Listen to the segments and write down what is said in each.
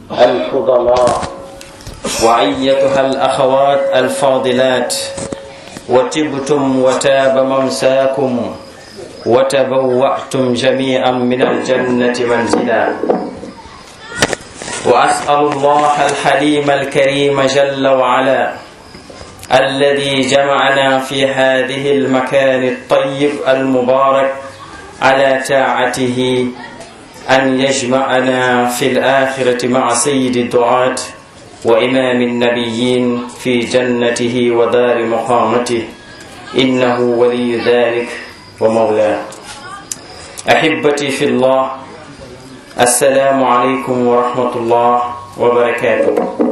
الفضلاء وأيتها الأخوات الفاضلات وتبتم وتاب ممساكم وتبوأتم جميعا من الجنة منزلا وأسأل الله الحليم الكريم جل وعلا الذي جمعنا في هذه المكان الطيب المبارك على طاعته أن يجمعنا في الآخرة مع سيد الدعاة وإمام النبيين في جنته ودار مقامته إنه ولي ذلك ومولاه أحبتي في الله السلام عليكم ورحمة الله وبركاته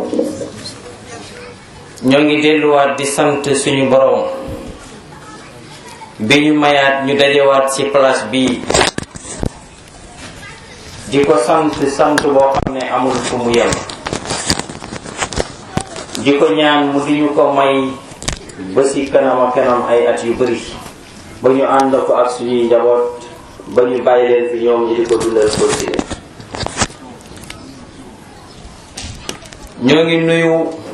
ñoo ngi delluwaat di sant suñu boroom bi ñu mayaat ñu dajewaat ci place bii di ko sant sant boo xam ne amul fu mu yem di ko ñaan mu di ñu ko may ba ci kanam a kanam ay at yu bari ba ñu ànd ko ak suñuy njaboot ba ñu bàyyi leen fi ñoom ñi di ko dundal continuer ñoo ngi nuyu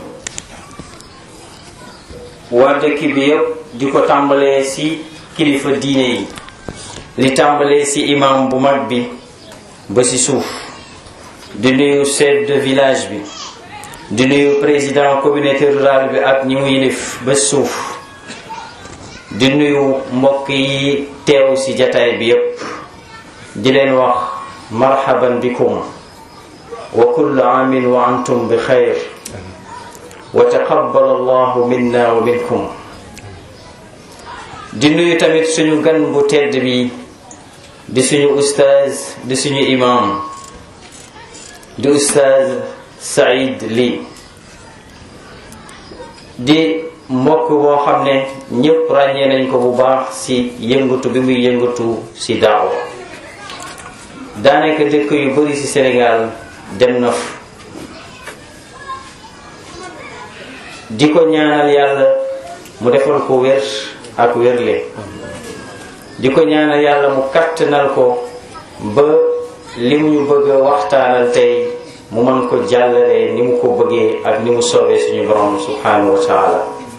waa dëkk bi yépp di ko tàmbalee ci kilifa diine yi li tàmbalee ci imam bu mag bi ba ci suuf di nuyu chef de village bi di nuyu président communauté rurale bi ak ñi mu yilif ba suuf di nuyu mbokk yi teew ci jataay bi yépp di leen wax marhaban bikum wa kullu aamin wa antum bi xayr wa taqabbal allahu minna wa minkum di nuyu tamit suñu gan bu tedd bi di suñu ustaaz di suñu imam di ustaaz Saïd Ly di mbokk boo xam ne ñépp ràññee nañ ko bu baax ci yëngatu bi muy yëngatu ci daawa daanaka dëkk yu bari ci Sénégal dem na fa di ko ñaanal yàlla mu defal ko wér ak wérle di ko ñaanal yàlla mu kattanal ko ba li mu ñu bëgg a waxtaanal tey mu mën ko jàllalee ni mu ko bëggee ak ni mu soobee suñu borom subhanahu wa taala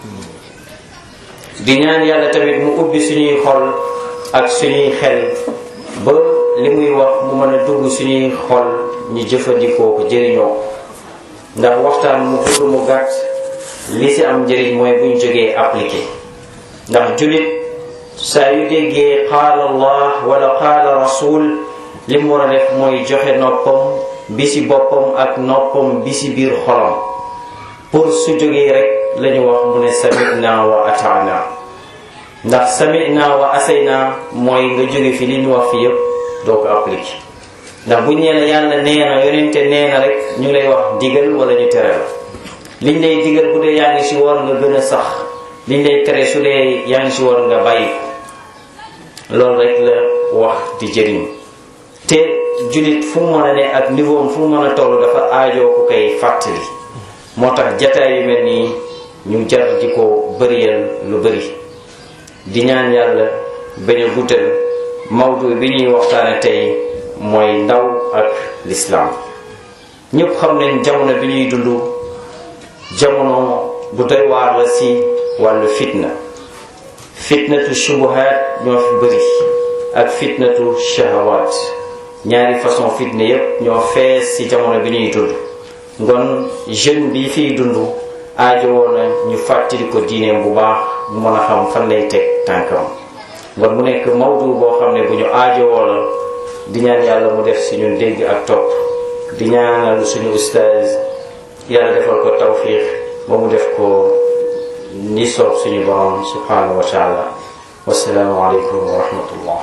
di ñaan yàlla tamit mu ubbi suñuy xol ak suñuy xel ba li muy wax mu mën a dugg suñuy xol ñu jëfandikoo ko jëriñoo ndax waxtaan mu gudd mu gàtt li ci am njëriñ mooy buñ jógee appliqué ndax jullit saa yu déggee qaala allah wala qaala rasul li mu war a def mooy joxe noppam bi ci boppam ak noppam bi ci biir xolam pour su jógee rek lañu wax mu ne samina wa ataana ndax samina wa asayna mooy nga jóge fi li ñu wax fi yépp doo ko appliqué ndax buñ nee la yàlla nee na yonente nee na rek ñu lay wax digal wala ñu tere la liñ lay digal bu dee yaa ngi ci war nga gën a sax liñ lay tere su dee yaa ngi ci war nga bàyyi loolu rek la wax di jëriñ te jullit fu mu mën a ne ak niveau am fu mu mën a toll dafa aajoo ku koy fàttali moo tax jataay yu mel nii ñu jar di ko bëriyal lu bëri di ñaan yàlla bañ a guddal mawdu bi ñuy waxtaane tey mooy ndaw ak lislaam ñépp xam nañ jamono bi ñuy dund jamono bu doy waar la ci wàllu fitna fitnatu shubuhaat ñoo fi bëri ak fitnatu shahawaat ñaari façon fitna yépp ñoo fees ci jamono bi ñuy dund ngon jeune bi fiy dund aajowoo na ñu fàttali ko diineem bu baax mu mën a xam fan lay teg tànkam ngon mu nekk mawdu boo xam ne bu ñu aajowoo la di ñaan yàlla mu def ci ñun dégg ak topp di ñaanal suñu ustaaz yàlla defal ko tawfiq ba mu def ko ni soob suñu borom subhanahu wa taala wasalaamu aleykum wa rahmatullah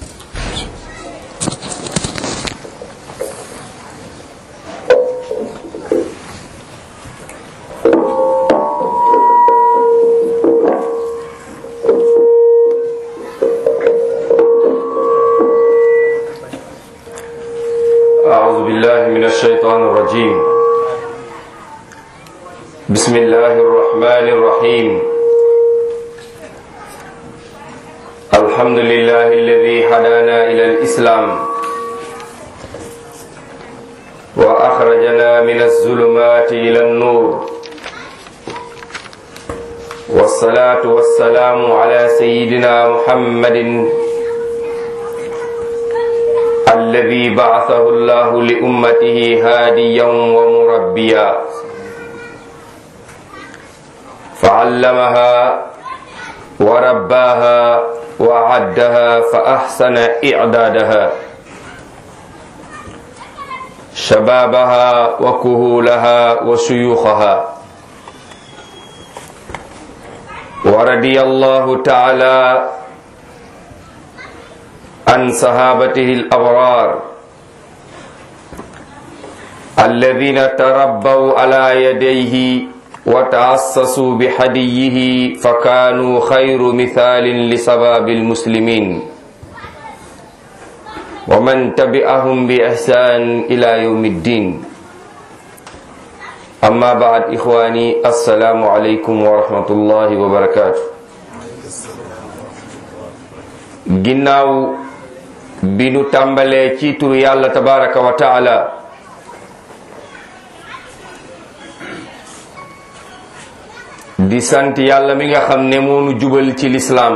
أعوذ بالله من الشيطان الرجيم بسم الله الرحمن الرحيم الحمد لله الذي هدانا إلى الإسلام وأخرجنا من الظلمات إلى النور والصلاة والسلام على سيدنا محمد الذي بعثه الله لأمته هاديا ومربيا فعلمها ورباها وعدها فأحسن إعدادها شبابها وكهولها وشيوخها ورضي الله تعالى عن صحابته الأبرار الذين تربوا على يديه وتعسسوا بحديه فكانوا خير مثال لسباب المسلمين ومن تبعهم بإحسان إلى يوم الدين أما بعد إخواني السلام عليكم ورحمة الله وبركاته ginnaaw bi nu tàmbalee ci turu yàlla tabaraka wa taala di sant yàlla mi nga xam ne moo nu jubal ci lislaam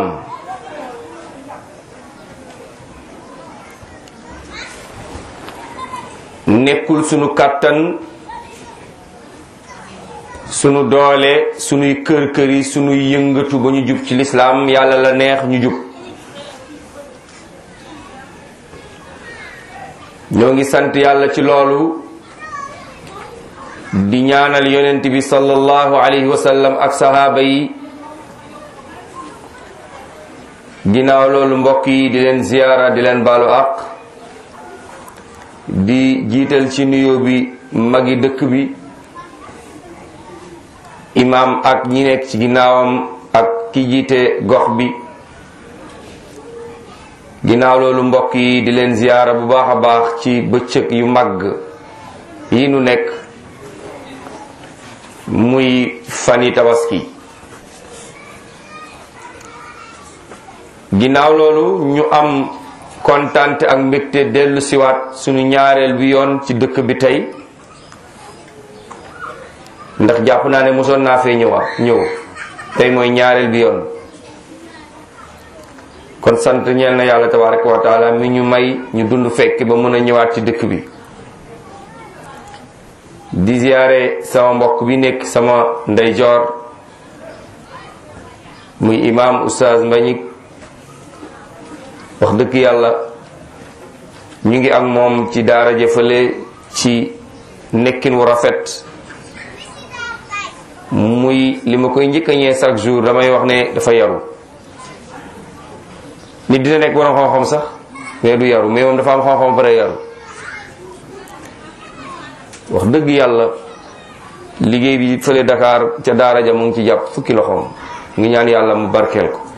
nekkul sunu kàttan sunu doole sunuy kër kër yi sunuy yëngatu ba ñu jub ci lislaam yàlla la neex ñu jub ñoo ngi sant yàlla ci loolu di ñaanal yonent bi sallallahu alayhi wa sallam ak sahaaba yi ginnaaw loolu mbokk yi di leen ziyaara di leen baalu ak di jiital ci nuyoo bi magi dëkk bi imaam ak ñi nekk ci ginnaawam ak ki jiite gox bi ginnaaw loolu mbokk yi di leen ziyaara bu baax a baax ci bëccëg yu màgg yi nu nekk muy fani tabaski ginnaaw loolu ñu am kontante ak mbégte dellu siwaat sunu ñaareel bi yoon ci dëkk bi tey ndax jàpp naa ne mosoon naa fee ñëwaat ñëw tey mooy ñaareel bi yoon kon sant ñeel na yàlla tabaraka wa taala mi ñu may ñu dund fekk ba mën a ñëwaat ci dëkk bi di ziyaare sama mbokk bi nekk sama ndeyjoor muy imaam oustaz Mbagnick wax dëgg yàlla ñu ngi ak moom ci daara jëfale ci nekkin wu rafet muy li ma koy njëkk a ñee chaque jour damay wax ne dafa yaru nit dina nekk borom xam-xam sax mais du yaru mais moom dafa am xam-xam bare yaru wax dëgg yàlla liggéey bi fële Dakar ca daara ja mu ngi ci jàpp fukki loxoom ngi ñaan yàlla mu barkeel ko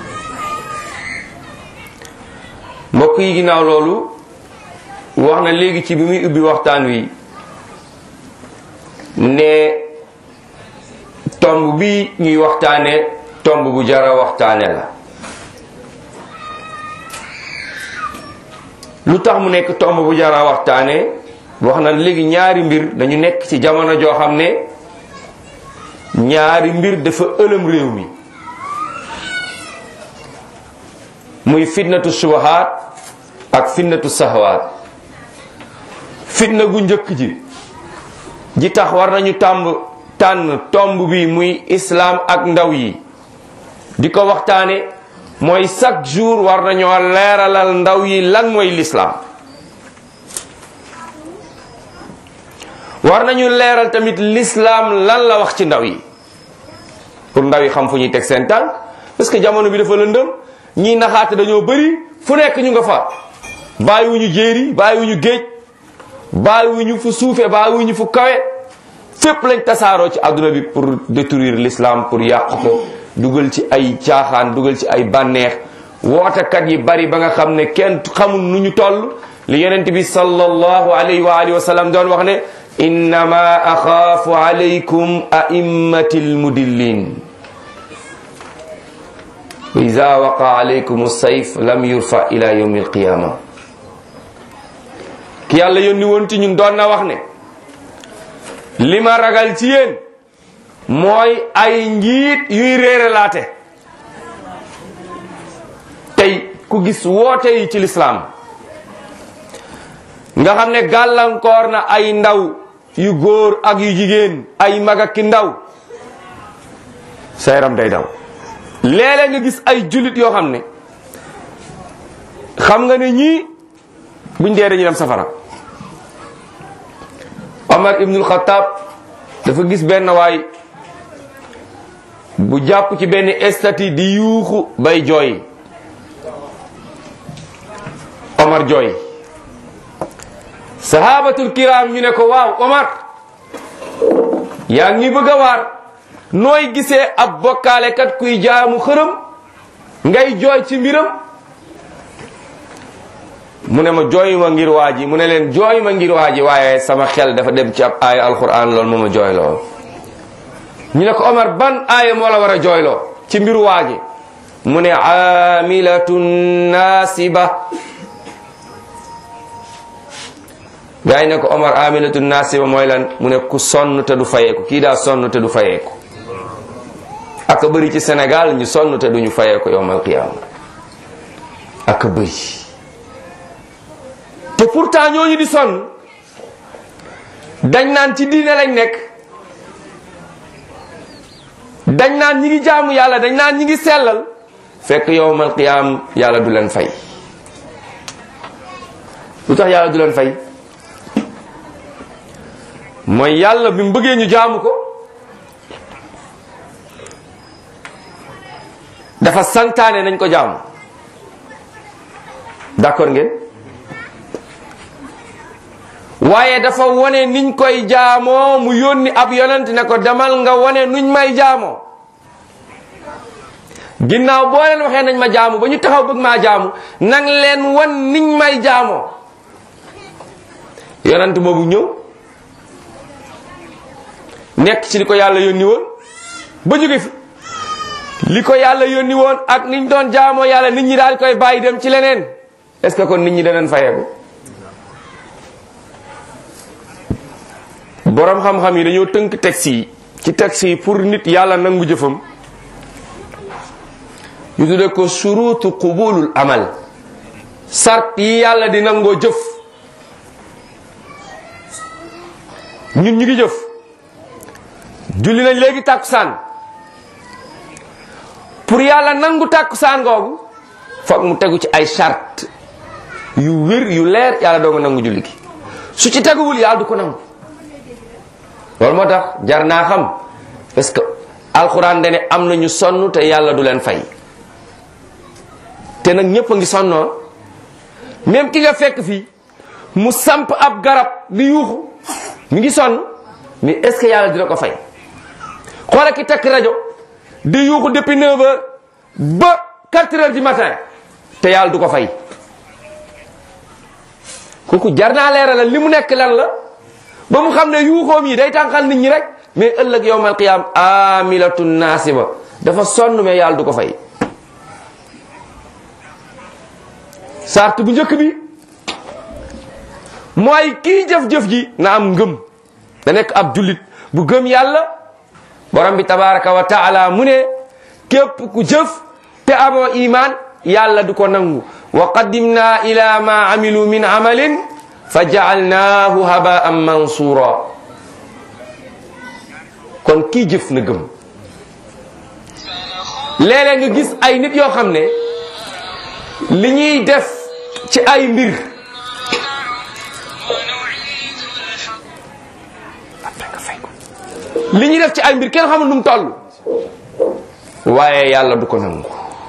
mbokk yi ginnaaw loolu wax na léegi ci bi muy ubbi waxtaan wi ne tomb bi ñuy waxtaane tomb bu jara waxtaane la lu tax mu nekk tomb bu jara waxtaane wax na léegi ñaari mbir dañu nekk ci jamono joo xam ne ñaari mbir dafa ëlëm réew mi muy fitnatu subahaat ak fitnatu sahawaat fitna gu njëkk ji ji tax war nañu tàmb tànn tomb bi muy islaam ak ndaw yi di ko waxtaane mooy chaque jour war nañoo leeralal ndaw yi lan mooy lislaam war nañu leeral tamit lislaam lan la wax ci ndaw yi pour ndaw yi xam fu ñuy teg seen tànk parce que jamono bi dafa lëndëm ñii naxaate dañoo bëri fu nekk ñu nga fa bàyyiwuñu jéeri bàyyiwuñu géej bàyyiwuñu fu suufe bàyyiwuñu fu kawe fépp lañ tasaaroo ci àdduna bi pour détruire l'islam pour yàq ko dugal ci ay caaxaan dugal ci ay bànneex wootekat yi bari ba nga xam ne kenn xamul nu ñu toll li yonent bi sallallahu alayhi wa alihi wa sallam doon wax ne innama axaafu alaykum a'immati almudillin wa ida waqa alaykum sayf lam yurfa ila yawmi alqiyama ki yàlla yónni woon ci ñun doon na wax ne li ma ragal ci yéen mooy ay njiit yuy réere laate tey ku gis woote yi ci lislaam nga xam ne gàllankoor na ay ndaw yu góor ak yu jigéen ay mag ak ki ndaw sa yaram day daw léeg-léeg nga gis ay jullit yoo xam ne xam nga ne ñii buñ dee dañuy dem safara Omar ibnul Xattaab dafa gis benn waay bu jàpp ci benn estati di yuuxu bay jooy Omar jooy sahabatul kiram ñu ne ko waaw Omar yaa ngi bëgg a waar nooy gisee ab bokkaalekat kuy jaamu xërëm ngay jooy ci mbiram mu ne ma jooy ma ngir waa ji mu ne leen jooy ma ngir waa ji waaye sama xel dafa dem ci ab aaya alquran loolu moo ma jooyloo ñu ne ko Omar ban aaya moo la war a jooyloo ci mbiru waa ji mu ne amilatun nasiba gaa yi ne ko Omar amilatun nasiba mooy lan mu ne ku sonn te du fayeeku kii daa sonn te du fayeeku aka bëri ci Sénégal ñu sonn te duñu fayeeku yowmal qiyaama aka bëri te pourtant ñooñu di sonn dañ naan ci diine lañ nekk dañ naan ñi ngi jaamu yàlla dañ naan ñi ngi sellal fekk yowmal qiyaam yàlla du leen fay lu tax yàlla du leen fay mooy yàlla bi mu bëggee ñu jaamu ko dafa santaane nañ ko jaamu d'accord ngeen waaye dafa wone niñ koy jaamoo mu yónni ab yonent ne ko demal nga wone nuñ may jaamoo ginnaaw boo leen waxee nañ ma jaamu ba ñu taxaw bëgg maa jaamu nang leen wan niñ may jaamoo yonent boobu ñëw nekk ci li ko yàlla yónni woon ba jóge fi li ko yàlla yónni woon ak niñ doon jaamoo yàlla nit ñi daal koy bàyyi dem ci leneen est-ce que kon nit ñi danañ fayeeku boroom xam-xam yi dañoo tënk texte yi ci texte yi pour nit yàlla nangu jëfam ñu tudde ko surutu qubulul amal sart yi yàlla di nangoo jëf ñun ñu ngi jëf julli nañ léegi tàkkusaan pour yàlla nangu tàkkusaan googu foog mu tegu ci ay charte yu wér yu leer yàlla doo nga nangu julli gi su ci teguwul yàlla du ko nangu loolu moo tax jar naa xam parce que alxuraan dane am na ñu sonn te yàlla du leen fay te nag ñëpp a ngi sonnoo même ki nga fekk fii mu samp ab garab di yuuxu mi ngi sonn mais est-ce que yàlla dina ko fay xoola ki takk rajo di yuuxu depuis 9 heures ba 4 heures du matin te yàlla du ko fay kooku jar naa leeralal li mu nekk lan la ba mu xam ne yuuxoom yi day tànqal nit ñi rek mais ëllëg yowmal qiyaam amilatun naasiba dafa sonn mais yàlla du ko fay sart bu njëkk bi mooy kii jëf-jëf ji na am ngëm da nekk ab jullit bu gëm yàlla borom bi tabaraka wa taala mu ne képp ku jëf te amoo iman yàlla du ko nangu wa qaddimna ila ma amilu min amalin fa jaalnaahu habaan mansura kon kii jëf na gëm léeg-léeg nga gis ay nit yoo xam ne li ñuy def ci ay mbir li ñuy def ci ay mbir kenn xamul nu mu toll waaye yàlla du ko nangu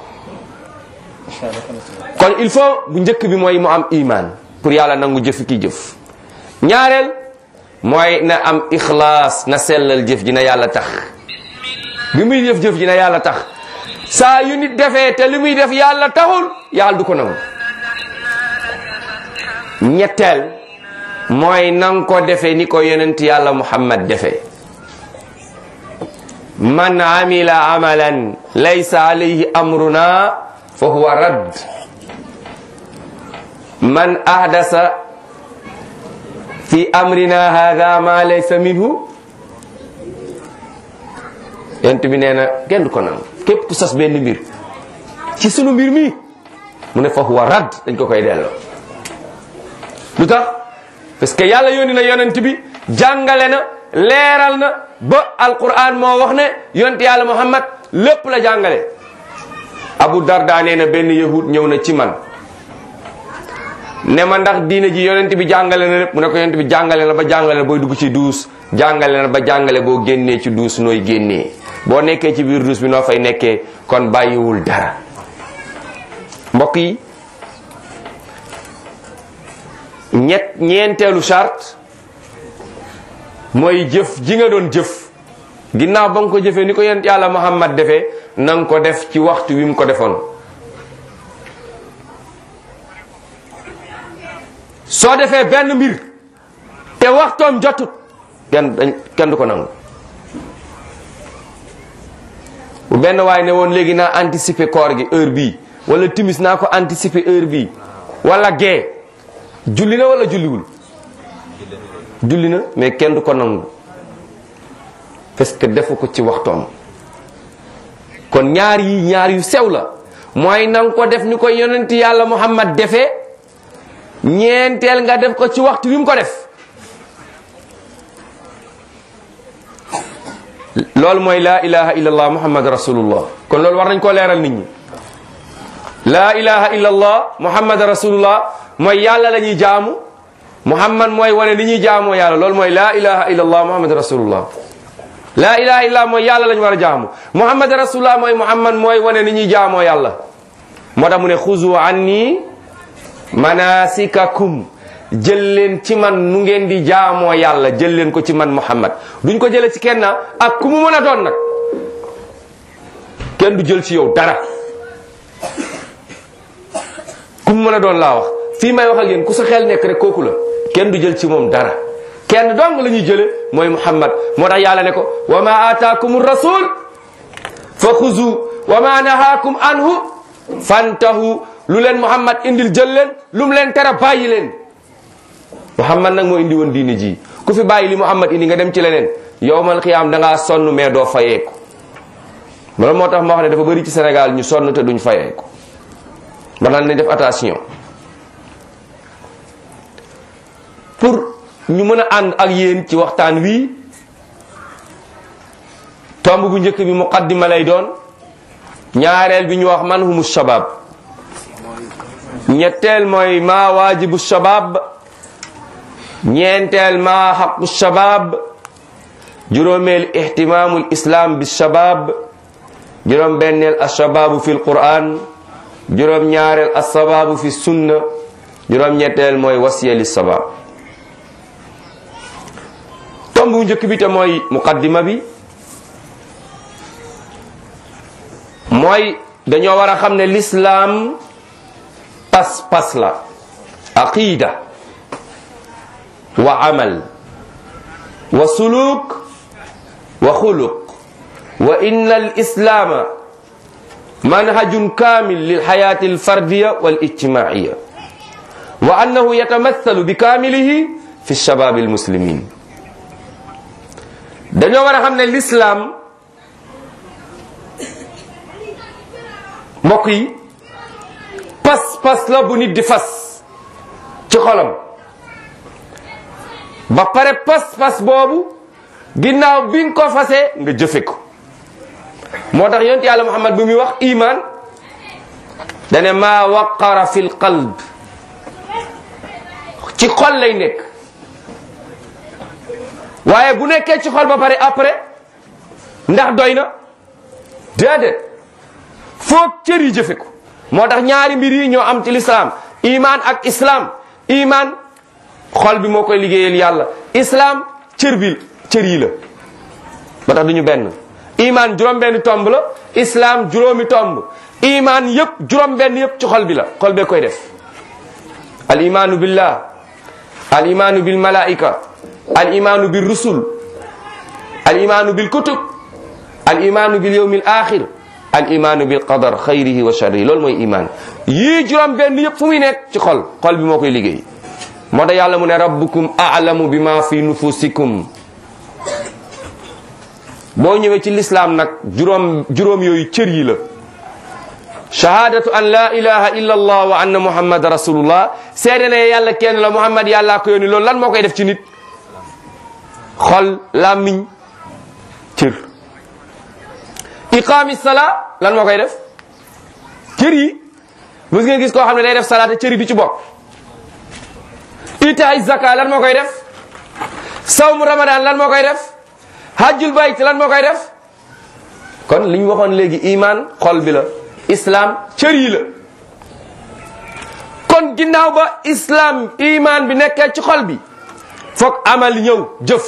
kon il faut bu njëkk bi mooy mu am iman pour yàlla nangu jëf ki jëf ñaareel mooy na am ixlaas na sellal jëf ji na yàlla tax bi muy jëf jëf ji na yàlla tax saa yu nit defee te li muy def yàlla taxul yàlla du ko nangu ñetteel mooy nang ko defee ni ko yonent yàlla muhammad defee man amila amalan laysa alayhi amruna fa huwa radd man ahdasa fi amrina hada ma laysa minhu yent bi nee na kenn du ko nangu képp ku sos benn mbir ci sunu mbir mi mu ne fa huwa rad dañ ko koy delloo lu tax parce que yàlla yónni na yonent bi jàngale na leeral na ba alquran moo wax ne yonent yàlla muhammad lépp la jàngale abu darda nee na benn yahud ñëw na ci man ne ma ndax diine ji yonent bi jàngale na lépp mu ne ko yonent bi jàngale na ba jàngale na booy dugg ci duus jàngale na ba jàngale boo génnee ci duus nooy génnee boo nekkee ci biir duus bi noo fay nekkee kon bàyyiwul dara mbokk yi ñett ñeenteelu charte mooy jëf ji nga doon jëf ginnaaw ba nga ko jëfee ni ko yonent yàlla muhammad defee na nga ko def ci waxtu wi mu ko defoon soo defee benn mbir te waxtoom jotut kenn dañ kenn du ko nangu bu benn waay ne woon léegi naa anticiper koor gi heure bii wala timis naa ko anticiper heure bii wala gee julli na wala julliwul julli na mais kenn du ko nangu parce que defu ko ci waxtoom kon ñaar yi ñaar yu sew la mooy na nga ko def ni ko yonent yàlla muhammad defee ñeenteel nga def ko ci waxtu wi mu ko def loolu mooy laa ilaha illallah muhammad rasulullah kon loolu war nañ koo leeral nit ñi laa ilaha illallah muhammad rasulullah mooy yàlla la ñuy jaamu muhammad mooy wane ni ñuy jaamoo yàlla loolu mooy laa ilaha illallah muhammad rasulullah laa ilaha illallah mooy yàlla la ñu war a jaamu muhammad rasulullah mooy muhammad mooy wane ni ñuy jaamoo yàlla moo tax mu ne xuzu anni manasikakum jël leen ci man nu ngeen di jaamoo yàlla jël leen ko ci man muhammad duñ ko jële ci kenn ak ku mu mën a doon nag kenn du jël ci yow dara ku mu mën a doon laa wax fii may wax ak yéen ku sa xel nekk rek kooku la kenn du jël ci moom dara kenn dong la ñuy jële mooy muhammad moo tax yàlla ne ko wa ma ataakum rasul fa xuzu wa ma nahaakum anhu fantahu lu leen muhammad indil jël leen lu mu leen tere bàyyi leen muhammad nag moo indi woon diini ji ku fi bàyyi li muhammad indi nga dem ci leneen yowmal xiyaam da ngaa sonn mais doo fayeeku loolu moo tax ma wax ne dafa bëri ci Sénégal ñu sonn te duñ fayeeku ba naan nañ def attention pour ñu mën a ànd ak yéen ci waxtaan wi tomb bu njëkk bi muqaddima lay doon ñaareel bi ñu wax man humu shabab ñetteel mooy ma waajibu shabab ñeenteel ma xaqu shabab juróomeel ihtimaamul islam bi shabab juróom benneel ashababu fi lquran juróom ñaareel assababu fi sunna juróom ñetteel mooy wasiya li sabab tomb bu njëkk bi te mooy muqaddima bi mooy dañoo war a xam ne lislaam pas-pas la aqida wa amal wa suluk wa xuluq wa inna al islaama manhajun kamil lil xayati al fardiya wal ijtimaiya wa annahu yatamathalu bi kamilihi fi shabab al muslimin dañoo war a xam ne lislaam mbokk yi pas-pas la bu nit di fas ci xolam ba pare pas-pas boobu ginnaaw bi nga ko fasee nga jëfe ko moo tax yonent yàlla muhammad bi muy wax iman dane maa waqara fi l qalb ci xol lay nekk waaye bu nekkee ci xol ba pare après ndax doy na déedéet foog cër yi jëfe ko moo tax ñaari mbir yi ñoo am ci lislaam iman ak islam iman xol bi moo koy liggéeyal yàlla islam cër bi cër yi la moo tax duñu benn iman juróom benn tomb la islam juróomi tomb iman yëpp juróom benn yëpp ci xol bi la xol bee koy def al imanu billah al imanu bil malaika al imanu bil rusul al imanu bil kutub al imanu bil yawmil axir al imanu bil qadar xayrihi wa sharrihi loolu mooy iman yii juróom benn yëpp fu muy nekk ci xol xol bi moo koy liggéey moo tax yàlla mu ne rabbukum a'lamu bima fi nufusikum boo ñëwee ci lislaam nag juróom juróom yooyu cër yi la shahadatu an la ilaha illa allah wa anna muhammad rasulullah seede ne yàlla kenn la muhammad yàllaa ko yónni loolu lan moo koy def ci nit xol làmmiñ cër iqaami sala lan moo koy def cër yi mës nga gis koo xam ne day def salaata cër yi du ci bokk itaay zaka lan moo koy def sawmu ramadan lan moo koy def hajjul bayt lan moo koy def kon li ñu waxoon léegi iman xol bi la islam cër yi la kon ginnaaw ba islam iman bi nekkee ci xol bi foog amal ñëw jëf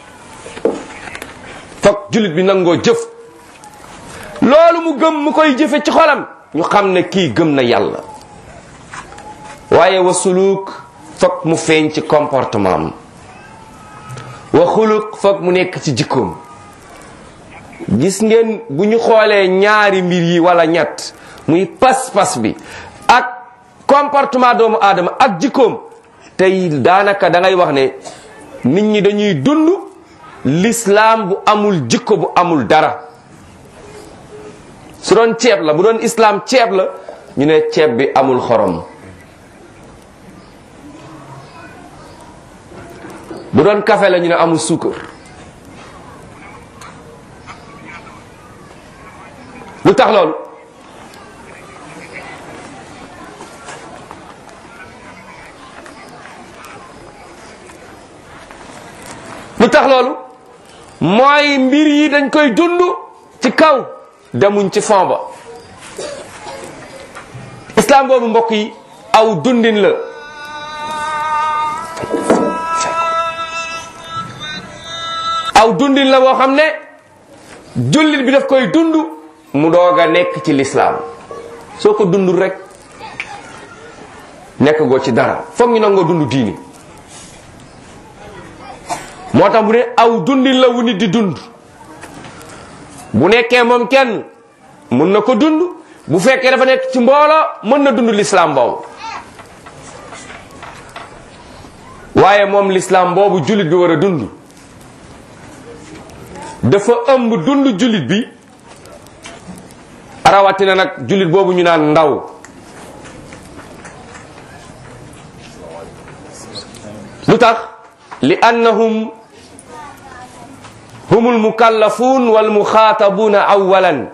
foog jullit bi nangoo jëf loolu mu gëm mu koy jëfe ci xolam ñu xam ne kii gëm na yàlla waaye wa suluk foog mu feeñ ci comportement am wa xuluq foog mu nekk ci jikkoom gis ngeen bu ñu xoolee ñaari mbir yi wala ñett muy pas-pas bi ak comportement doomu aadama ak jikkoom tey daanaka da ngay wax ne nit ñi dañuy dund l'islam bu amul jikko bu amul dara su doon ceeb la bu doon islam ceeb la ñu ne ceeb bi amul xorom bu doon café la ñu ne amul suukar lu tax loolu lu tax loolu mooy mbir yi dañ koy dund ci kaw demuñ ci fond ba islam boobu mbokk yi aw dundin la aw dundin la boo xam ne jullit bi daf koy dund mu doog a nekk ci lislaam soo ko dundul rek nekk goo ci dara foog ñu nangoo dund diini moo tax bu ne aw dundin la wu nit di dund bu nekkee moom kenn mun na ko dund bu fekkee dafa nekk ci mbooloo mën na dund lislaam boobu waaye moom lislaam boobu jullit bi war a dund dafa ëmb dund jullit bi rawatina nag jullit boobu ñu naan ndaw lu tax li annahum humul mukallafun wal muxaatabuuna awalan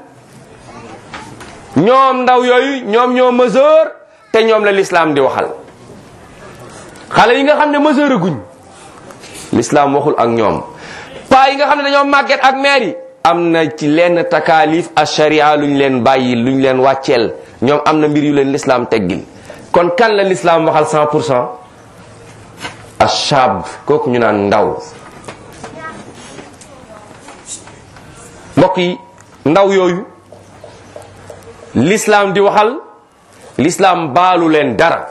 ñoom ndaw yooyu ñoom ñoo mesure te ñoom la l'islam di waxal xale yi nga xam ne mesure guñ l'islam waxul ak ñoom paa yi nga xam ne dañoo màgget ak maire yi am na ci lenn takaalif a sharia luñ leen bàyyi luñ leen wàcceel ñoom am na mbir yu leen l'islam teggil kon kan la l'islam waxal 100 pour cent ashab kooku ñu naan ndaw mbokk yi ndaw yooyu l'islam di waxal l'islam baalu leen dara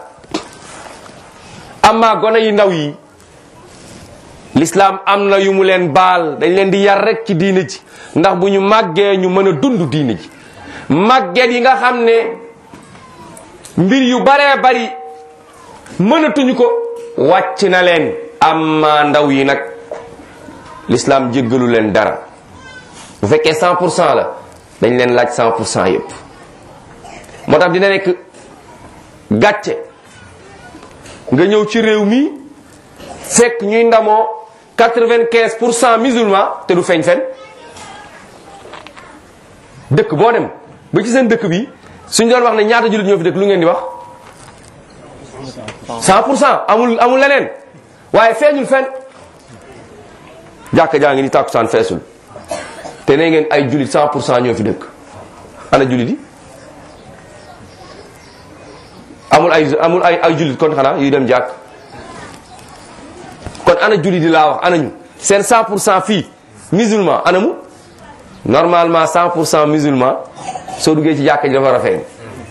amma gone yi ndaw yi l'islam am na yu mu leen baal dañ leen di yar rek ci diine ji ndax bu ñu màggee ñu mën a dund diine ji màgget yi nga xam ne mbir yu baree bari mënatuñu ko wàcc na leen amma ndaw yi nag l'islam jéggalu leen dara bu fekkee 100 pour cent la dañ leen laaj 100 pour cent yépp moo tax dina nekk gàcce nga ñëw ci réew mi fekk ñuy ndamoo 95 pour cent musulman te du feeñ fen dëkk boo dem ba ci seen dëkk bi suñ doon wax ne ñaata jullit ñoo fi dëkk lu ngeen di wax 100 pour cent amul amul leneen waaye feeñul fen jàkka jaa ngi ni tàkkusaan feesul te ne ngeen ay jullit 100 pour cent ñoo fi dëkk ana jullit yi amul ay amul ay ay jullit kon xanaa yuy dem jàkk kon ana jullit yi laa wax ana ñu seen 100 pour cent fii musulman ana mu normalement 100 pour cent musulman soo duggee ci jàkka ji dafa rafet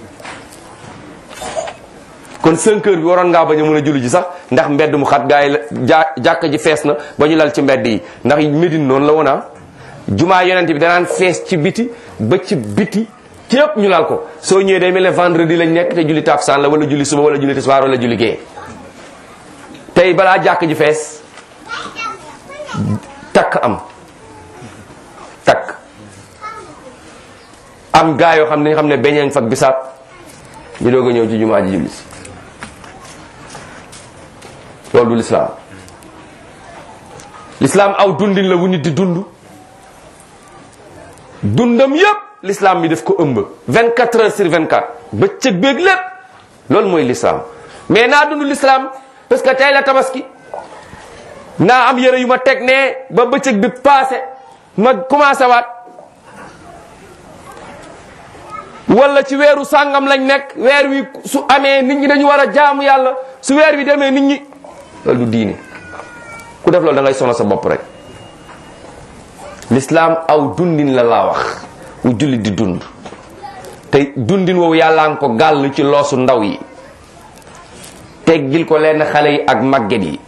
kon 5 heures bi waroon ngaa bañ a mën a julli ji sax ndax mbedd mu xat gaa yi la ja jàkka ji fees na ba ñu lal ci mbedd yi ndax Médine noonu la woon ah jumaa yonent bi danaan fees ci biti ba ci biti ci yëpp ñu lal ko soo ñëwee day mel ne vendredi lañ nekk te julli takkusaan la wala julli suba wala julli tisbaar wala julli gee tey balaa jàkk ji fees takk am takk am gaa yoo xam ne xam ne beñeeñ fak bisaab ñu doog a ñëw ci jumaa ji julli si loolu du lislaam lislaam aw dundin la wu nit di dund dundam yépp lislaam bi daf ko ëmb 24 heures sur 24 bëccëg beeg lépp loolu mooy lislaam mais naa dund lislaam parce que tey la tabaski naa am yëre yu ma teg ne ba bëccëg bi passé ma commencé waat wala ci weeru sàngam lañ nekk weer wi su amee nit ñi dañu war a jaamu yàlla su weer wi demee nit ñi loolu du diine ku def loolu da ngay sonal sa bopp rek l'islam aw dundin la laa wax wu jullit di dund te dundin woowu yàllaa nga ko gàll ci loosu ndaw yi teggil ko leen xale yi ak màgget yi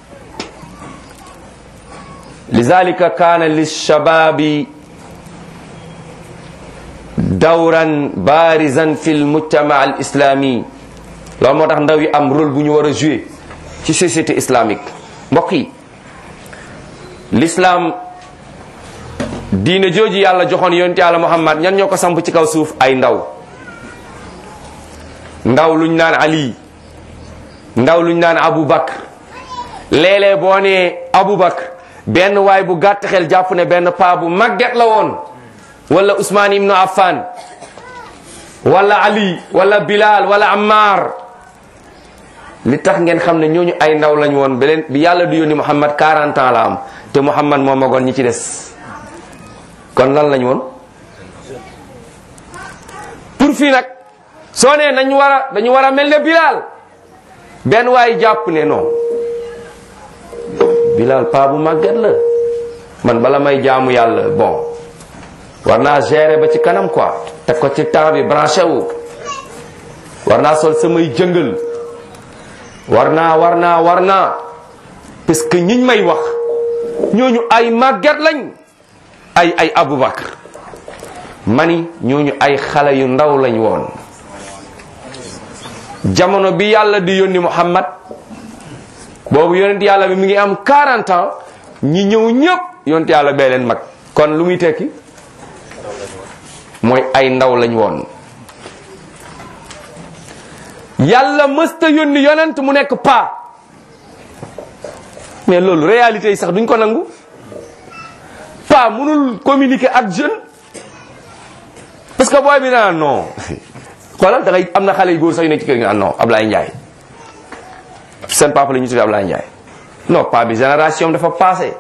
lizalika kaana lishababi dawran barizan fi lmujtama al islami loolu moo tax ndaw yi am rôle bu ñu war a jouer ci société islamique mbokk yi l'islam diine jooju yàlla joxoon yonent yàlla muhammad ñan ñoo ko samp ci kaw suuf ay ndaw ndaw luñ naan ali ndaw luñ naan abu bakr léeg-léeg boo nee abu bakr benn waay bu gàtt xel jàpp ne benn paa bu màgget la woon wala usmaan ibnu affan wala ali wala bilal wala ammar li tax ngeen xam ne ñooñu ay ndaw lañ woon beleen bi yàlla du yónni muhammad 40 ans la am te muhammad moo magoon ñi ci des kon lan lañ woon pour fii nag soo nee nañ war a dañu war a mel ne bilal benn waay jàpp ne non bilal paa bu màgget la man bala may jaamu yàlla bon war naa gérer ba ci kanam quoi teg ko ci temps bi branché wu war naa sol samay jëngal war naa war naa war naa parce que ñiñ may wax ñooñu ay màgget lañ ay ay Aboubacar mani ñooñu ay xale yu ndaw lañ woon jamono bi yàlla di yónni Muhammad boobu yonent yàlla bi mi ngi am 40 ans ñi ñëw ñëpp yonent yàlla bee leen mag kon lu muy tekki mooy ay ndaw lañ woon yàlla mësta yónni yonent mu nekk pa mais loolu réalité yi sax duñ ko nangu pa mënul communiquer ak jeune parce que booy bi naa non xoolal da ngay am na xale yu góor sax yu nekk ci kër gi ah non Ablaye Ndiaye seen papa la ñu tuddee Ablaye Ndiaye non pa bi génération dafa passé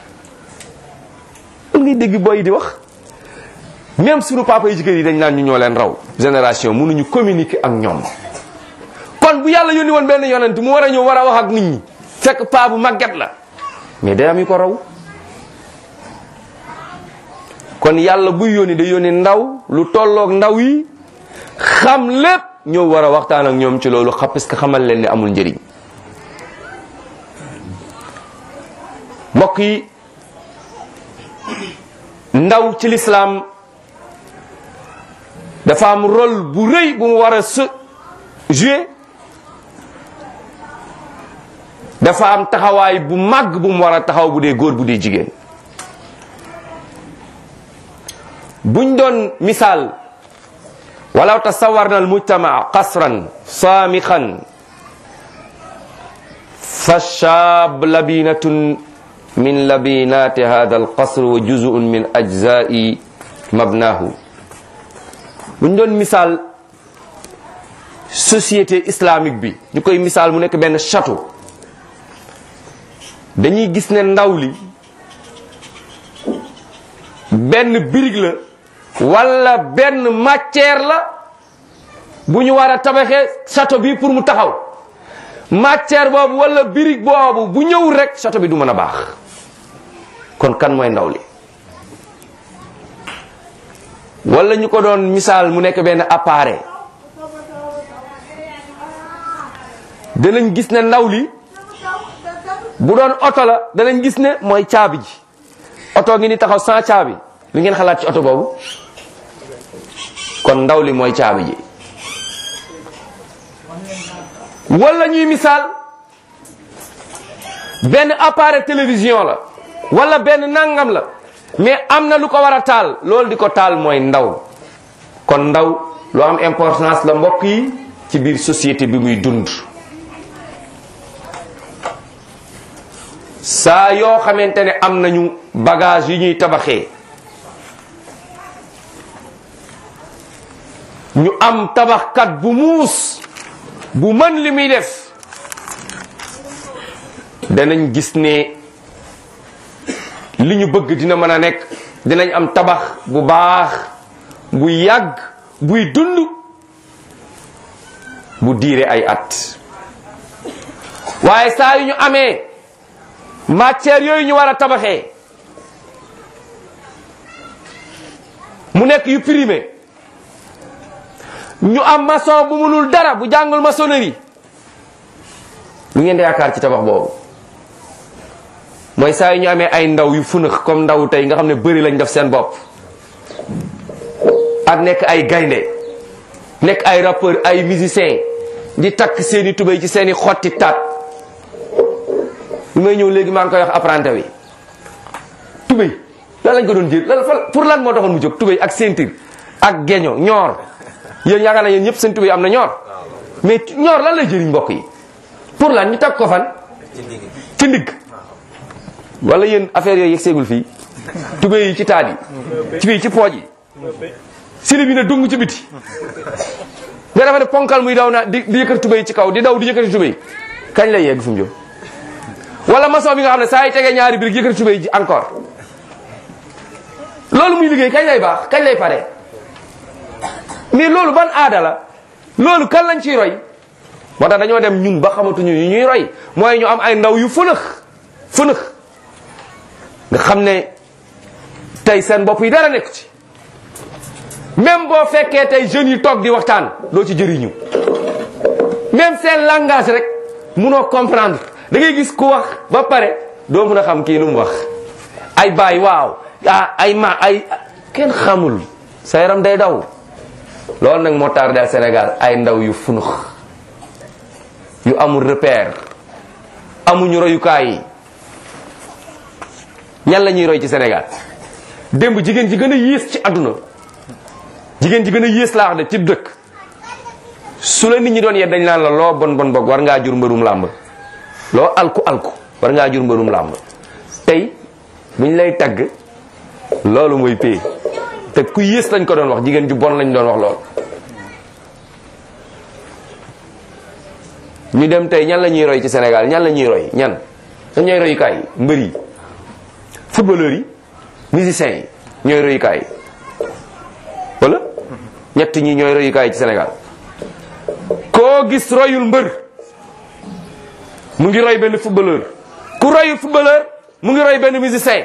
loolu ngay dégg booy yi di wax même sunu papa yi ci kër yi dañ naan ñu ñoo leen raw génération mënuñu communiquer ak ñoom kon bu yàlla yónni woon benn yonent mu war a ñëw war a wax ak nit ñi fekk paa bu màgget la mais day am yu ko raw kon yàlla buy yónni day yónni ndaw lu tolloog ndaw yi xam lépp ñëw war a waxtaan ak ñoom ci loolu xam parce que xamal leen ne amul njëriñ mbokk yi ndaw ci lislaam dafa am rôle bu rëy bu mu war a se jouer dafa am taxawaay bu màgg bu mu war a taxaw bu dee góor bu dee jigéen buñ doon misaal walaw tasawarna al mujtamaa qasran saamixan fa shaab labinatun min labinati hada al qasr wa juzun min ajzai mabnahu buñ doon misaal société islamique bi ñu koy misaal mu nekk benn château dañuy gis ne ndaw li benn birig la wala benn matière la bu ñu war a tabaxee château bi pour mu taxaw matière boobu wala birig boobu bu ñëwul rek château bi du mën a baax kon kan mooy ndaw li wala ñu ko doon misaal mu nekk benn appareil danañ gis ne ndaw li bu doon oto la danañ gis ne mooy caabi ji oto ngi ni taxaw sans caabi li ngeen xalaat ci oto boobu kon ndaw li mooy caabi ji wala ñuy misaal benn appareil télévision la wala benn nangam la mais am na lu ko war a taal loolu di ko taal mooy ndaw kon ndaw lu am importance la mbokk yi ci biir société bi muy dund saa yoo xamante ne am nañu bagage yi ñuy tabaxee ñu am tabaxkat bu muus bu mën li muy def danañ gis ne li ñu bëgg dina mën a nekk dinañ am tabax bu baax bu yàgg buy dund bu diire ay at waaye saa yu ñu amee matière yooyu ñu war a tabaxee mu nekk yu primé ñu am maçon bu munul dara bu jàngul maçonnerie lu ngeen di yaakaar ci tabax boobu mooy saa yu ñu amee ay ndaw yu funax comme ndaw tey nga xam ne bëri lañ def seen bopp ak nekk ay gaynde nekk ay rappeur ay musicien di takk seeni tubéy ci seeni xotti taat bi may ñëw léegi maa ngi koy wax apprenti wi tubéy lan lañ ko doon jël lan pour lan moo taxoon mu jóg tubéy ak ceinture ak geño ñoor yéen yaakaar naa yéen ñëpp seen tubéy am na ñoor mais ñoor lan lay jëriñ mbokk yi pour lan ñu takk ko fan ci ndigg wala yéen affaire yooyu yegg seegul fii tubéy yi ci taat yi ci fii ci pooj yi sili bi ne dung ci biti nga dafa ne ponkal muy daw na di di yëkkati tubéy ci kaw di daw di yëkkati tubéy kañ lay yegg fu mu jëm wala maçon bi nga xam ne saa yi tegee ñaari birig yëkkati tubéy ji encore loolu muy liggéey kañ lay baax kañ lay pare mais loolu ban aada la loolu kan lañ ciy roy moo tax dañoo dem ñun ba xamatuñu yu ñuy roy mooy ñu am ay ndaw yu fënëx fënëx nga xam ne tey seen bopp yi dara nekk ci même boo fekkee tey jeunes yi toog di waxtaan doo ci jëriñu même seen langage rek munoo comprendre da ngay gis ku wax ba pare doo mun a xam kii lu mu wax ay baay waaw ah ay ma ay kenn xamul sa yaram day daw loolu nag moo tardé Sénégal ay ndaw yu funux yu amul repère amuñu royukaay yi ñan la ñuy roy ci Sénégal démb jigéen ji gën a yées ci àdduna jigéen ji gën a yées laa wax de ci dëkk su la nit ñi doon yet dañ naan la loo bon bon bog war ngaa jur mbërum làmb loo alku alku war ngaa jur mbërum làmb tey buñ lay tagg loolu mooy pay te ku yées lañ ko doon wax jigéen ju bon lañ doon wax loolu ñu dem tey ñan la ñuy roy ci Sénégal ñan la ñuy roy ñan dañ ñooy royukaay yi mbër yi footballeurs yi musiciens yi ñooy royukaay yi wala ñett ñi ñooy royukaay ci Sénégal koo gis royul mbër mu ngi roy benn footballeur ku royul footballeur mu ngi roy benn musicien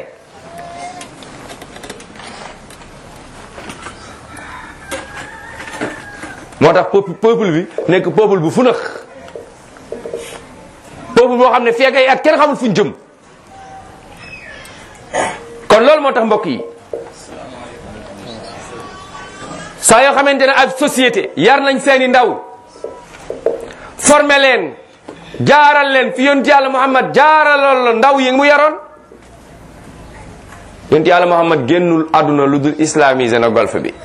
moo tax peuple peuple bi nekk peuple bu funax peuple boo xam ne feeg ay at kenn xamul fuñ jëm kon loolu moo tax mbokk yi saa yoo xamante ne ab société yar nañ seeni ndaw formé leen jaaral leen fi yonent yàlla Muhammad jaaraloon la ndaw yi mu yaroon yonent yàlla Muhammad génnul àdduna lu dul islamisé na golf bi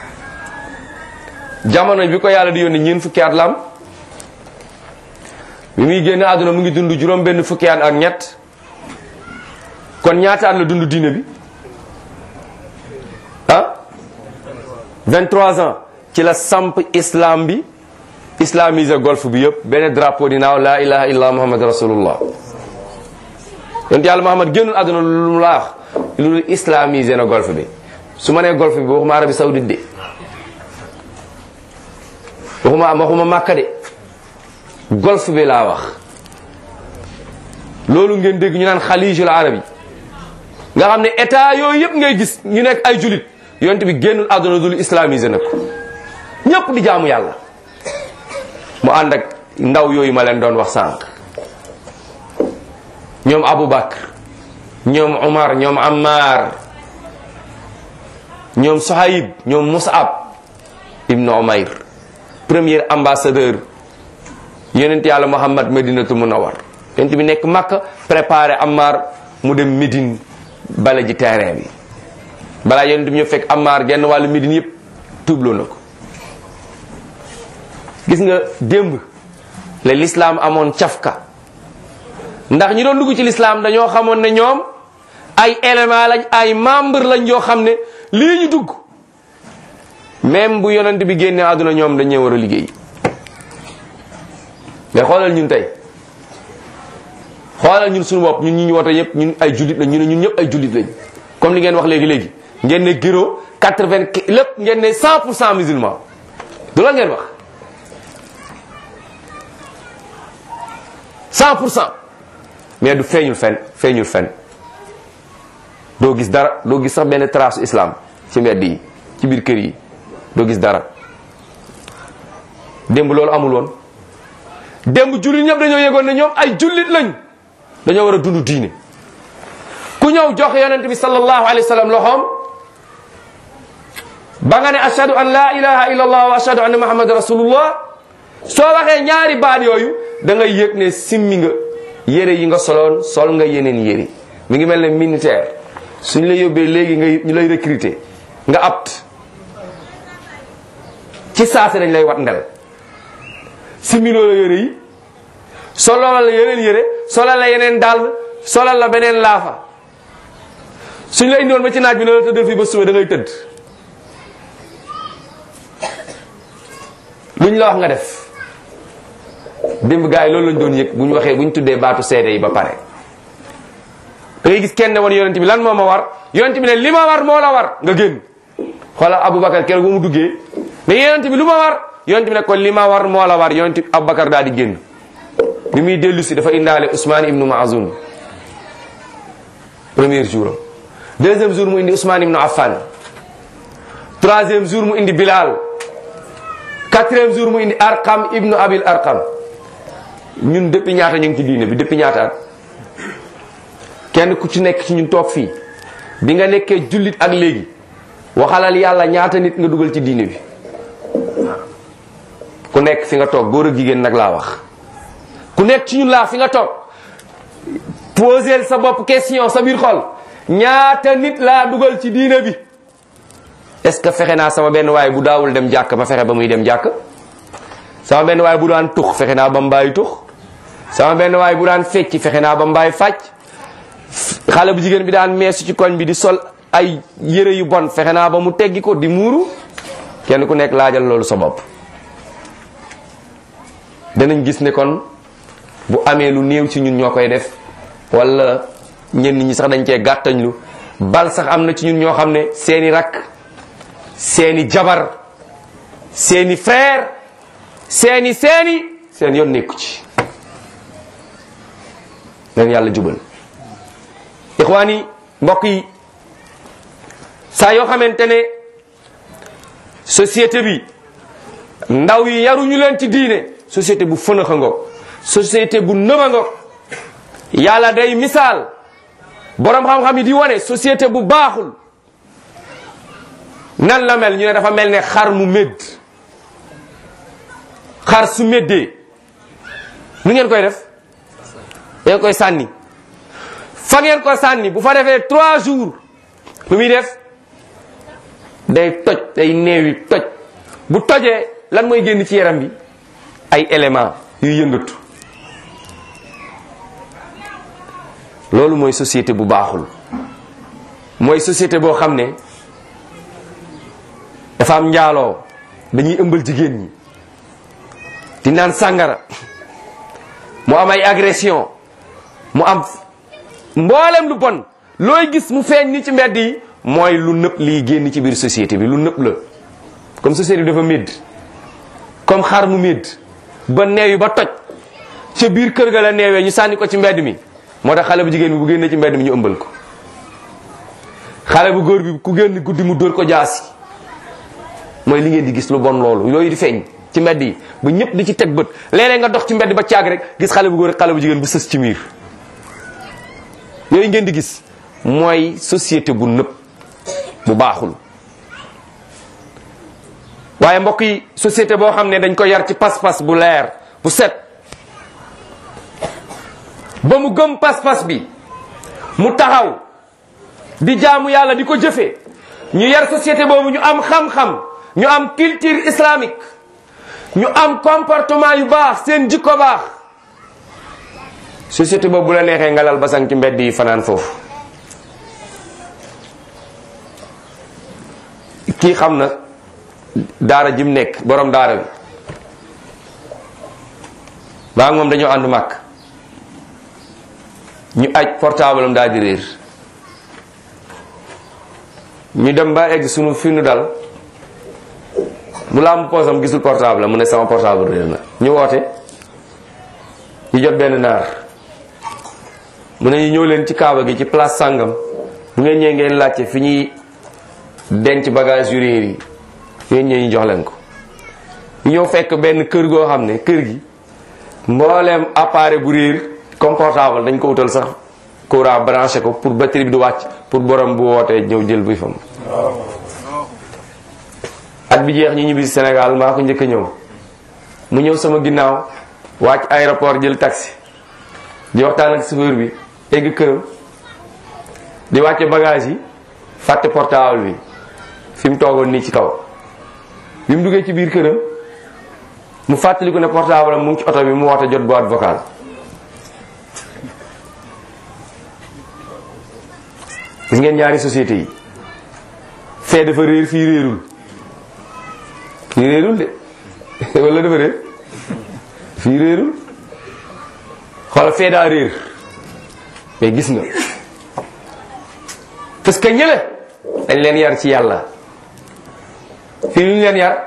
jamono bi ko yàlla di yónni ñeent fukki at la am bi muy génn àdduna mu ngi dund juróom benn fukki at ak ñett kon ñaata at la dund diine bi ah 23 ans ci la samp islam bi islamisé golf bi yëpp benn drapeau di naaw la ilaha illa muhammad rasulullah yonent yàlla muhammad génnul àdduna lu mu laax lu islamisé na golf bi su ma nee golf bi waxuma Arabie Saoudite de waxuma waxuma Makka de golf bi laa wax loolu ngeen dégg ñu naan xalijul arabi nga xam ne état yooyu yëpp ngay gis ñu nekk ay julit yonent bi génnul àdduna dul islamisé na ko ñëpp di jaamu yàlla mu ànd ak ndaw yooyu ma leen doon wax sànq ñoom Aboubacar ñoom Omar ñoom Ammar ñoom Sohayb ñoom Mus'ab ibnu Umayr premier ambassadeur yonent yàlla Muhammad Madinatu Munawwar yonent bi nekk Makka préparé Ammar mu dem Médine bala ji terrain bi balaa yonent bi ñu fekk Ammar genn wàllu Médine yëpp tuubloo na ko gis nga démb la l'islam amoon cafka ndax ñi doon dugg ci l'islam dañoo xamoon ne ñoom ay élément lañ ay membre lañ yoo xam ne lii ñu dugg même bu yonent bi génne àdduna ñoom dañ ñee war a liggéey mais xoolal ñun tey xoolal ñun suñu bopp ñun ñi ñu woote yëpp ñun ay jullit lañ ñu ne ñun ñëpp ay jullit lañ comme li ngeen wax léegi léegi ngeen ne giro quatre-vingt lépp ngeen ne cent pour cent musulman du la ngeen wax cent pour cent mais du feeñul fen feeñul fen doo gis dara doo gis sax benn trace islam ci mbedd yi ci biir kër yi doo gis dara démb loolu amul woon démb jullit ñëpp dañoo yëgoon ne ñoom ay jullit lañ dañoo war a dund diine ku ñëw jox yonent bi sallallahu alayhi wa sallam loxoom ba nga ne ashhadu an la ilaha illa allah wa ashhadu anna muhammad rasulullah soo waxee ñaari baat yooyu da ngay yëg ne simmi nga yére yi nga soloon sol nga yeneen yére mi ngi mel ne militaire suñ la yóbbee léegi nga ñu lay recruter nga apt ci saase dañ lay wat ndel similoo la yére yi solal la yeneen yére solal la yeneen dàll solal la beneen laafa suñ la indiwoon ba ci naaj bi ne la tëddal fii ba suba da ngay tëdd luñ la wax nga def démb gars yi loolu lañ doon yëg bu ñu waxee bu ñu tuddee baatu seede yi ba pare da ngay gis kenn ne woon yonent bi lan moo ma war yonent bi ne li ma war moo la war nga génn xoolal Aboubacar keroog bu mu duggee ne yonent bi lu ma war yonent bi ne ko li ma war moo la war yonent bi Aboubacar daal di génn bi muy dellu si dafa indaale Ousmane ibnu Maazun premier jour am deuxième jour mu indi Ousmane ibnu Affan troisième jour mu indi Bilal quatrième jour mu indi Arqam ibnu Abil Arqam ñun depuis ñaata ñu ngi ci diine bi depuis ñaata at kenn ku ci nekk ci ñun toog fii bi nga nekkee jullit ak léegi waxalal yàlla ñaata nit nga dugal ci diine bi ku nekk fi nga toog góor ak jigéen nag laa wax ku nekk ci ñun laa fi nga toog poser sa bopp question sa biir xol ñaata nit laa dugal ci diine bi est-ce que fexe naa sama benn waay bu daawul dem jàkk ma fexe ba muy dem jàkk sama benn waay bu daan tux fexe naa ba mu bàyyi tux sama benn waay bu daan fecc fexe naa ba mu bàyyi fàcc xale bu jigéen bi daan meesu ci koñ bi di sol ay yére yu bon fexe naa ba mu teggi ko di muuru kenn ku nekk laajal loolu sa bopp danañ gis ne kon bu amee lu néew ci ñun ñoo koy def wala ñenn ñi sax dañ cee gàttañlu bal sax am na ci ñun ñoo xam ne seeni rakk seeni jabar seeni frère seeni seeni seen yoon nekku ci leen yàlla jubal ixwaani mbokk yi saa yoo xamante ne société bi ndaw yi yaruñu leen ci diine société bu fënax a ngoog société bu nëb a ngoog yàlla day misaal borom xam-xam yi di wane société bu baaxul nan la mel ñu ne dafa mel ne xar mu médd xar su méddee nu ngeen koy def ngeen koy sànni fa ngeen ko sànni bu fa defee trois jours lu muy def day toj day neewi toj bu tojee lan mooy génn ci yaram bi ay éléments yuy yëngatu loolu mooy société bu baaxul mooy société boo xam ne dafa am njaaloo dañuy ëmbal jigéen ñi di naan sàngara mu am ay agression mu am mboolem lu bon looy gis mu feeñ ni ci mbedd yi mooy lu nëpp liy génn ci biir société bi lu nëpp la comme société bi dafa médd comme xar mu médd ba neew yi ba toj ca biir kër ga la neewee ñu sànni ko ci mbedd mi moo tax xale bu jigéen bi bu génnee ci mbedd mi ñu ëmbal ko xale bu góor bi ku génn guddi mu dóor ko jaasi mooy li ngeen di gis lu bon loolu yooyu di feeñ ci mbedd yi ba ñëpp di ci teg bët léeg-léeg nga dox ci mbedd ba caag rek gis xale bu góor xale bu jigéen bu sës ci miir yooyu ngeen di gis mooy société bu nëpp bu baaxul waaye mbokk yi société boo xam ne dañ ko yar ci pas-pas bu leer bu set ba mu gëm pas-pas bi mu taxaw di jaamu yàlla di ko jëfe ñu yar société boobu ñu am xam-xam ñu am culture islamique ñu am comportement yu baax seen jikko baax société boobu bu la neexee nga lal basang ci mbedd yi fanaan foofu kii xam na daara jim nekk borom daara bi maa moom dañoo ànd màkk ñu aj portable am daal di réer ñu dem ba egg sunu fi nu dal mu làmb poosam gisul portable mu ne sama portable réer na ñu woote ñu jot benn naar mu ne ñu ñëw leen ci kaaba gi ci place sàngam bu ngeen ñëwee ngeen laajte fi ñuy denc bagage yu réer yi ngeen ñëw ñu jox leen ko ñu ñëw fekk benn kër goo xam ne kër gi mbooleem appareil bu réer comme portable dañ ko utal sax courant branché ko pour batterie bi du wàcc pour borom bu wootee ñëw jël buy fam at bi jeex ñu ñibbi Sénégal maa ko njëkk a ñëw mu ñëw sama ginnaaw wàcc aéroport jël taxi di waxtaan ak chauffeur bi egg këram di wàcce bagage yi fàtte portable bi fi mu toogoon nii ci kaw bi mu duggee ci biir këram mu fàttaliku ne portable am mu ngi ci oto bi mu woote jot boîte vocale gis ngeen ñaari société yi fee dafa réer fii réerul fii réerul de wala dafa réer fii réerul xoolal fee daa réer mais gis nga parce que ñële dañ leen yar ci yàlla fii lu ñu leen yar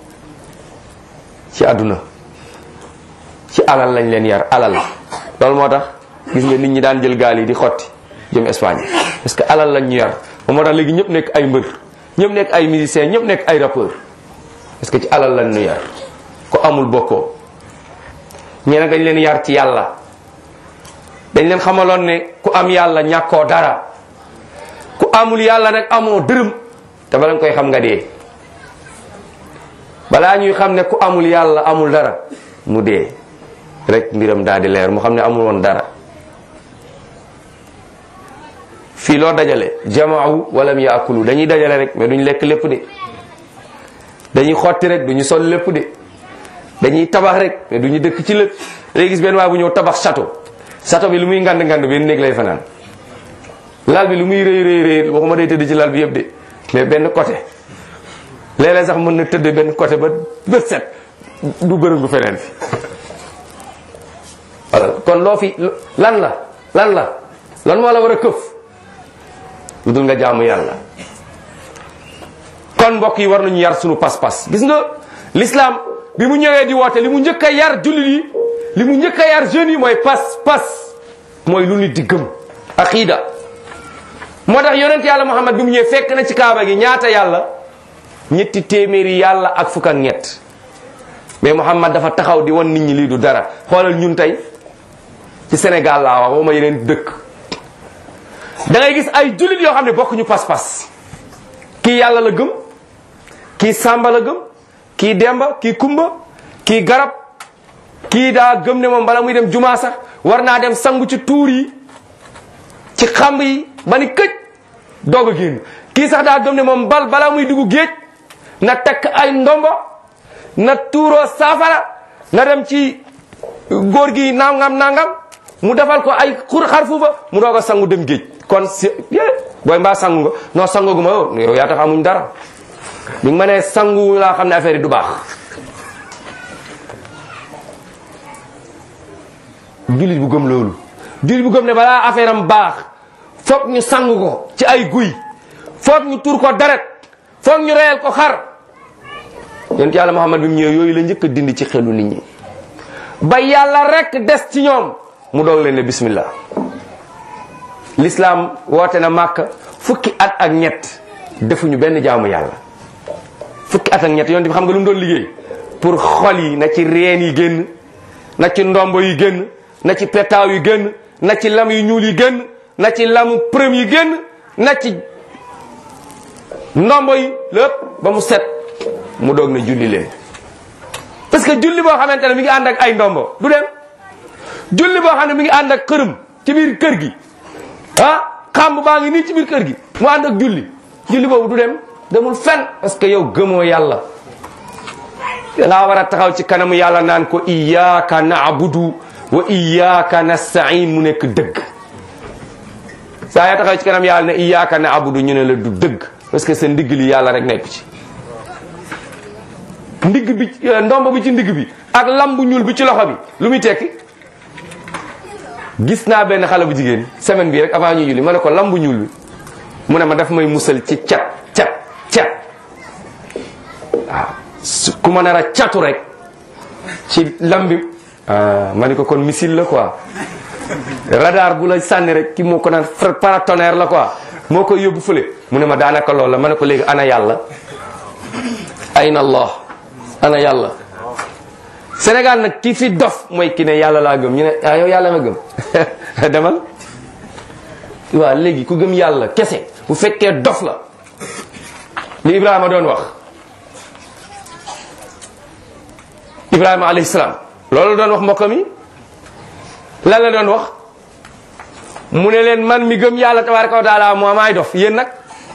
ci àdduna ci alal lañ leen yar alal loolu moo tax gis nga nit ñi daan jël gaal yi di xotti jëm Espagne parce que alal lañ ñu yar moom moo tax léegi ñëpp nekk ay mbër ñëpp nekk ay musiciens ñëpp nekk ay rappeur parce que ci alal lañ ñu yar ko amul bokkoo ñeneen dañ leen yar ci yàlla dañ leen xamaloon ne ku am yàlla ñàkkoo dara ku amul yàlla nag amoo dërëm te bala nga koy xam nga dee balaa ñuy xam ne ku amul yàlla amul dara mu dee rek mbiram daal di leer mu xam ne amul woon dara fii loo dajale jamaaw walam yaakulu dañuy dajale rek mais duñ lekk lépp de dañuy xotti rek duñu sol lépp de dañuy tabax rek mais duñu dëkk ci lépp léegi gis benn waay bu ñëw tabax château château bi lu muy ngand ngand benn néeg lay fanaan lal bi lu muy rëy rëy rëy waxuma day tëdd ci lal bi yëpp de mais benn côté léeg-léeg sax mën na tëdd benn côté ba bët set du bërëngu feneen fi voilà kon loo fi lan la lan la lan moo la war a këf lu dul nga jaamu yàlla kon mbokk yi war nañu yar sunu pas-pas gis nga l'islam bi mu ñëwee di woote li mu njëkk a yar jullit yi li mu njëkk a yar jeunes yi mooy pas-pas mooy lu nit di gëm aqida moo tax yonent yàlla muhammad bi mu ñëwee fekk na ci kaaba gi ñaata yàlla ñetti téeméeri yàlla ak fukk ak ñett mais muhammad dafa taxaw di wan nit ñi lii du dara xoolal ñun tey ci Sénégal laa wax waxuma yeneen dëkk da ngay gis ay jullit yoo xam ne bokkuñu pas-pas kii yàlla la gëm kii sàmba la gëm kii demba kii kumba kii garab kii daa gëm ne moom bala muy dem jumaa sax war naa dem sangu ci tuur yi ci xamb yi ba ni këj doog a génn kii sax daa gëm ne moom bal bala muy dugg géej na takk ay ndombo na tuuroo saafara na dem ci góor gi nangam nangam mu defal ko ay xur xar fuufa mu doog a sangu dem géej kon si booy mbaa sangu nga non sangu gu ma yow yow yaa tax amuñ dara bi ma nee sangu laa xam ne affaire yi du baax jullit bu gëm loolu jullit bu gëm ne balaa affaire am baax foog ñu sangu ko ci ay guy foog ñu tur ko deret foog ñu reyal ko xar yonent yàlla Muhammad bi mu ñëwee yooyu la njëkk a dindi ci xelu nit ñi ba yàlla rek des ci ñoom mu doog leen ne bismillah l'islam woote na màkk fukki at ak ñett defuñu benn jaamu yàlla fukki at ak ñett yonent bi xam nga lu mu doon liggéey pour xol yi na ci reen yi génn na ci ndombo yi génn na ci petaaw yi génn na ci lam yu ñuul yi génn na ci lamu përëm yi génn na ci ndombo yi lépp ba mu set mu doog na julli leen parce que julli boo xamante ne mi ngi ànd ak ay ndombo du dem julli boo xam ne mi ngi ànd ak xërëm ci biir kër gi ah xàmb baa ngi nii ci biir kër gi mu ànd ak julli julli boobu du dem demul fen parce que yow gëmoo yàlla dangaa war a taxaw ci kanamu yàlla naan ko iyyaka na'budu wa iyyaka nasta'in mu nekk dëgg saa yaa taxaw ci kanam yàlla ne iyyaka na'budu ñu ne la du dëgg parce que sa ndigg li yàlla rek nekk ci ndigg bi ndomb bi ci ndigg bi ak lambu ñuul bi ci loxo bi lu muy tekki gis naa benn xale bu jigéen semaine bi rek avant ñu julli ma ne ko lambu ñuul bi mu ne ma daf may musal ci cat cat cat waaw su ku ma nar a catu rek ci lambi ma ne ko kon missile la quoi radar bu la sànni rek ki moo ko naan paratonnerre la quoi moo koy yóbbu fële mu ne ma daanaka loolu la ma ne ko léegi ana yàlla ayna allah ana yàlla Sénégal nag ki fi dof mooy ki ne yàlla laa gëm ñu ne ah yow yàlla nga gëm demal waaw léegi ku gëm yàlla kese bu fekkee dof la li Ibrahima doon wax Ibrahima alayhi salaam loolu doon wax mbokkam yi lan la doon wax mu ne leen man mi gëm yàlla tabaraka wa taala moo maay dof yéen nag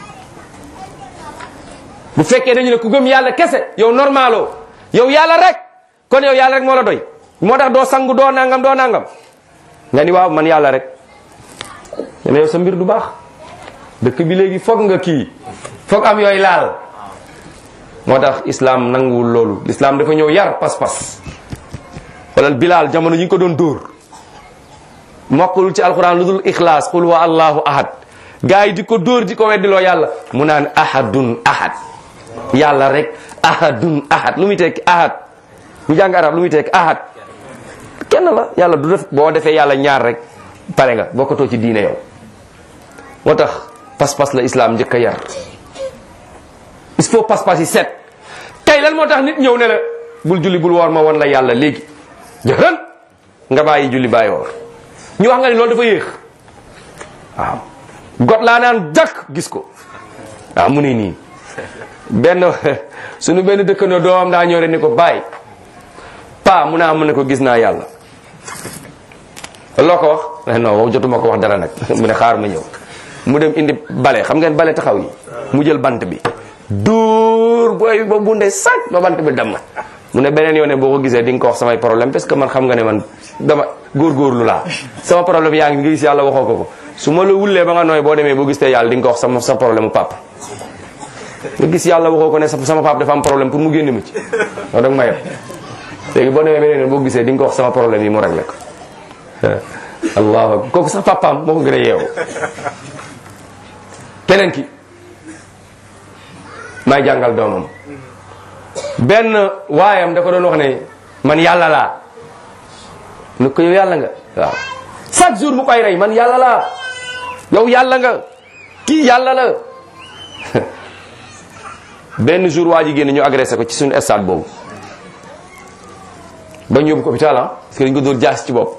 bu fekkee dañu ne ku gëm yàlla kese yow normalo yow yàlla rek kon yow yàlla rek moo la doy moo tax doo sangu doo nangam doo nangam nga ni waaw man yàlla rek ne yow sa mbir du baax dëkk bi léegi foog nga kii foog am yooyu laal moo tax islam nanguwul loolu l'islam dafa ñëw yar pas-pas walal bilaal jamono yi ñu ko doon dóor mokkul ci alquran lu dul ixlaas qul wa allahu ahad gars yi di ko dóor di ko weddiloo yàlla mu naan ahadun ahad yàlla rek ahadun ahad lu muy tekki ahad ñu jàng arab lu muy tekki ahad kenn la yàlla du def boo defee yàlla ñaar rek pare nga bokkatoo ci diine yow moo tax pas-pas la islam njëkk a yar il faut pas-pas yi set tey lan moo tax nit ñëw ne la bul julli bul woor ma won la yàlla léegi jërën nga bàyyi julli bàyyi woor ñu wax nga ni loolu dafa yéex waaw got laa naan jakk gis ko waaw mu ne nii benn suñu benn dëkkandoo doomam daa ñëw rek ni ko bàyyi pa mu naa mu ne ko gis naa yàlla loo ko wax non wax jotuma ko wax dara nag mu ne xaar ma ñëw mu dem indi bale xam ngeen bale taxaw yi mu jël bant bi dóor booy ba bunde sac ba bant bi damm mu ne beneen yoon ne boo ko gisee di nga ko wax samay problème parce que man xam nga ne man dama góorgóorlu laa sama problème yaa ngi nga gis yàlla waxoo ko ko su ma la wullee ba nga nooy boo demee boo gis te yàlla di nga ko wax sama sa problème mu papa nga gis yàlla waxoo ko ne sama papa dafa am problème pour mu génn mu ci wax danga ma yeb léegi boo demee beneen yoon boo gisee di nga ko wax sama problème yi mu réglé ko allahu akbar kooku sax papaam moo ko gën a yeewu keneen ki may jàngal doomam benn waayam da ko doon wax ne man yàlla laa ne ko yow yàlla nga waaw chaque jour mu koy rey man yàlla laa yow yàlla nga kii yàlla la benn jour waa ji génn ñu agressé ko ci suñu stade boobu ba ñu yóbbu ko hôpital ah parce que dañu ko dóor jaas ci bopp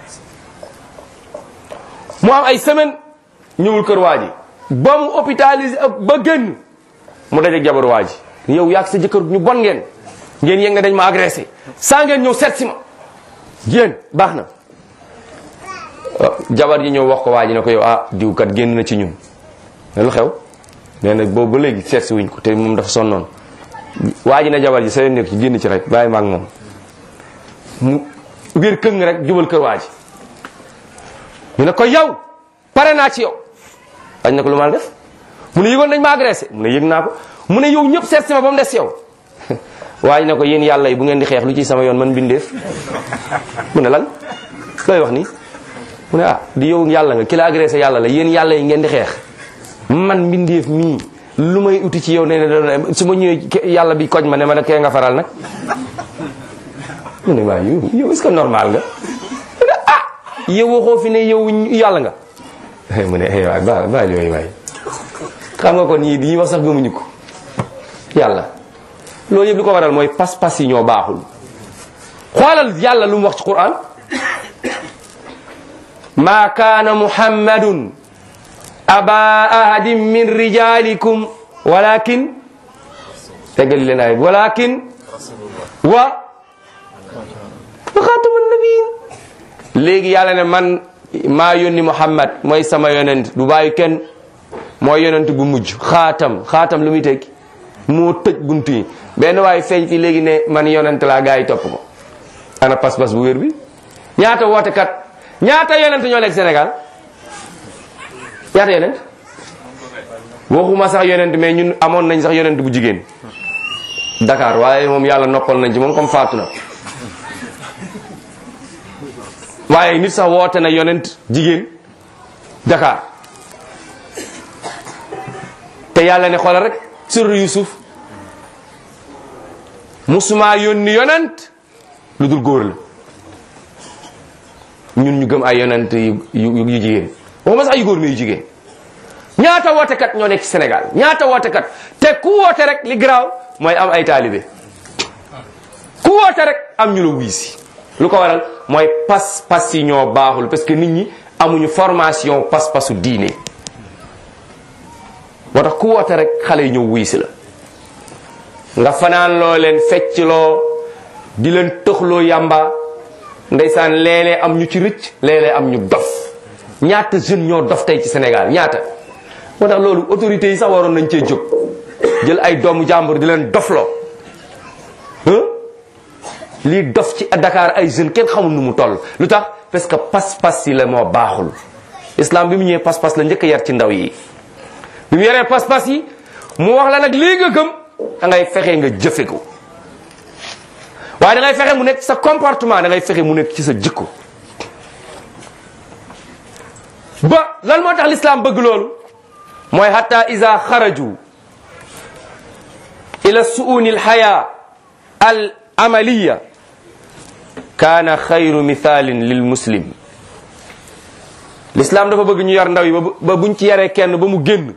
mu am ay semaine ñëwul kër waa ji ba mu hôpitalisé ba génn mu dajeeg jabar waa ji yow yaag sa jëkkër ñu bon ngeen ngeen yëg nga dañ ma agressé saa ngeen ñëw seet si ma yéen baax na jabar ji ñëw wax ko waa ji ne ko yow ah diw kat génn na ci ñun ne lu xew nee na boobu ba léegi seet si wuñ ko te moom dafa sonnoon waa ji ne jabar ji sa nekk ci génn ci rek bàyyi ma ak moom mu biir këng rek jubal kër waa ji ñu ne ko yow pare naa ci yow wañ ne ko lu ma def mu ne yëgoon dañ ma agressé mu ne yëg naa ko mu ne yow ñëpp seet si ma ba mu des yow waaye ne ko yéen yàlla yi bu ngeen di xeex lu ci sama yoon man bindeef mu ne lan looy wax ni mu ne ah di yow yàlla nga ki la agressé yàlla la yéen yàlla yi ngeen di xeex man mbindeef mii lu may uti ci yow ne ne su ma ñëwee yàlla bi koj ma ne ma ne kee nga faral nag mu ne waaye yow yow est-ce que normal nga mu ne ah yow waxoo fi ne yow yàlla nga mu ne eh waay ba ba yooyu waay xam nga kon ñii di ñuy wax sax gëmuñu ko yàlla loolu yëpp li ko waral mooy pas-pas yi ñoo baaxul xoolal yàlla lu mu wax ci quran ma kaana muhammadun aba ahadin min rijalikum walakin teggali leen ay walakin wa wa xaatama nabiyin léegi yàlla ne man maa yónni muhammad mooy sama yonent du bàyyi kenn mooy yonent bu mujj xaatam xaatam lu muy tekki moo tëj bunt yi benn waaye feeñ fi léegi ne man yonent laa gaa yi topp ko ana pas-pas bu wér bi ñaata wootekat ñaata yonent ñoo nekk Sénégal ñaata yonent waxuma sax yonent mais ñun amoon nañ sax yonent bu jigéen Dakar waaye moom yàlla noppal nañ ci moom comme faatu na waaye nit sax woote na yonent jigéen Dakar te yàlla ne xoolal rek sur Yusuf musuma yónni yonent lu dul góor la ñun ñu gëm ay yonent yu yu yu jigéen waxuma sax yu góor mais yu jigéen ñaata wootekat ñoo nekk ci Sénégal ñaata wootekat te ku woote rek li garaaw mooy am ay taalibe ku woote rek am ñu la wuy si lu ko waral mooy pas pas yi ñoo baaxul parce que nit ñi amuñu formation pas pasu diine moo tax ku woote rek xale yi ñëw wuy si la nga fanaan loo leen fecc loo di leen tëxloo yàmba ndeysaan léeg-léeg am ñu ci rëcc léeg-léeg am ñu dof ñaata jeune ñoo dof tey ci Sénégal ñaata moo tax loolu autorités yi sax waroon nañ cee jóg jël ay doomu jàmbur di leen dofloo lii dof ci Dakar ay jeunes kenn xamul nu mu toll lu tax parce que pas-pas yi la moo baaxul islam bi mu ñëwee pas-pas la njëkk a yar ci ndaw yi bi mu yaree pas-pas yi mu wax la nag lii nga gëm da ngay fexe nga jëfe ko waaye da ngay fexe mu nekk sa comportement da ngay fexe mu nekk ci sa jikko ba lan moo tax l'islam bëgg loolu mooy hatta iza xaraju ila suuni alxaya al amaliya kaana xayru mithalin lil muslim l'islam dafa bëgg ñu yar ndaw yi ba buñ ci yaree kenn ba mu génn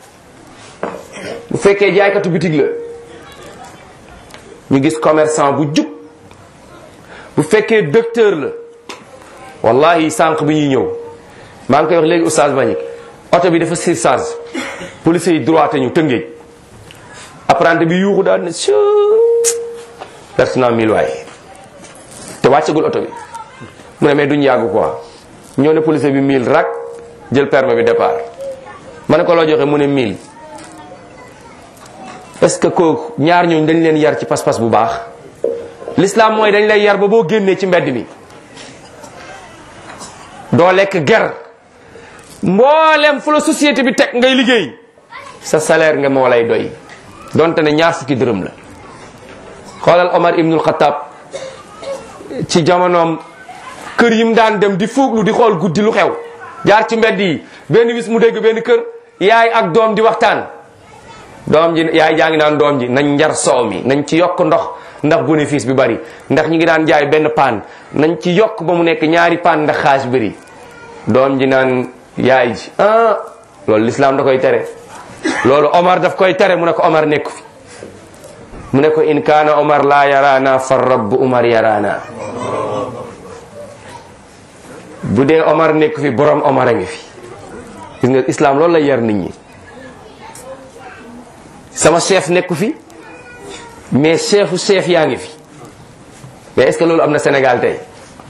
bu fekkee jaaykatu bitig la ñu gis commerçant bu jub bu fekkee docteur la wallahi sànq bi ñuy ñëw maa ngi koy wax léegi oustaz Bañik oto bi dafa surcharge police yi droité ñu tëngéej apprenti bi yuuxu daal ne s perte naa mille waaye te wàccagul oto bi mu ne mais duñ yàgg quoi ñoo ne police bi mille rak jël permis bi départ ma ne ko loo joxe mu ne mille est-ce que kooku ñaar ñooñu dañ leen yar ci pas-pas bu baax l'islam mooy dañ lay yar ba boo génnee ci mbedd mi doo lekk ger mboolem fu la société bi teg ngay liggéey sa salaire nga moo lay doy donte ne ñaar fukki dërëm la xoolal Omar ibnul Xattaab ci jamonoom kër yi mu daan dem di fuuglu di xool guddi lu xew jaar ci mbedd yi benn bis mu dégg benn kër yaay ak doom di waxtaan doom ji yaay jaa ngi naan doom ji nañ njar soow mi nañ ci yokk ndox ndax bénéfice bi bari ndax ñi ngi daan jaay benn paan nañ ci yokk ba mu nekk ñaari paan ndax xaas bari doom ji naan yaay ji ah loolu lislaam da koy tere loolu Omar daf koy tere mu ne ko Omar nekku fi mu ne ko in kaana Omar laa yaraana fa rabbu Omar yaraana bu dee Omar nekku fi borom Omar a ngi fi gis nga islam loolu lay yar nit ñi sama chef nekku fi mais chefu chef yaa ngi fi mais est-ce que loolu am na Sénégal tey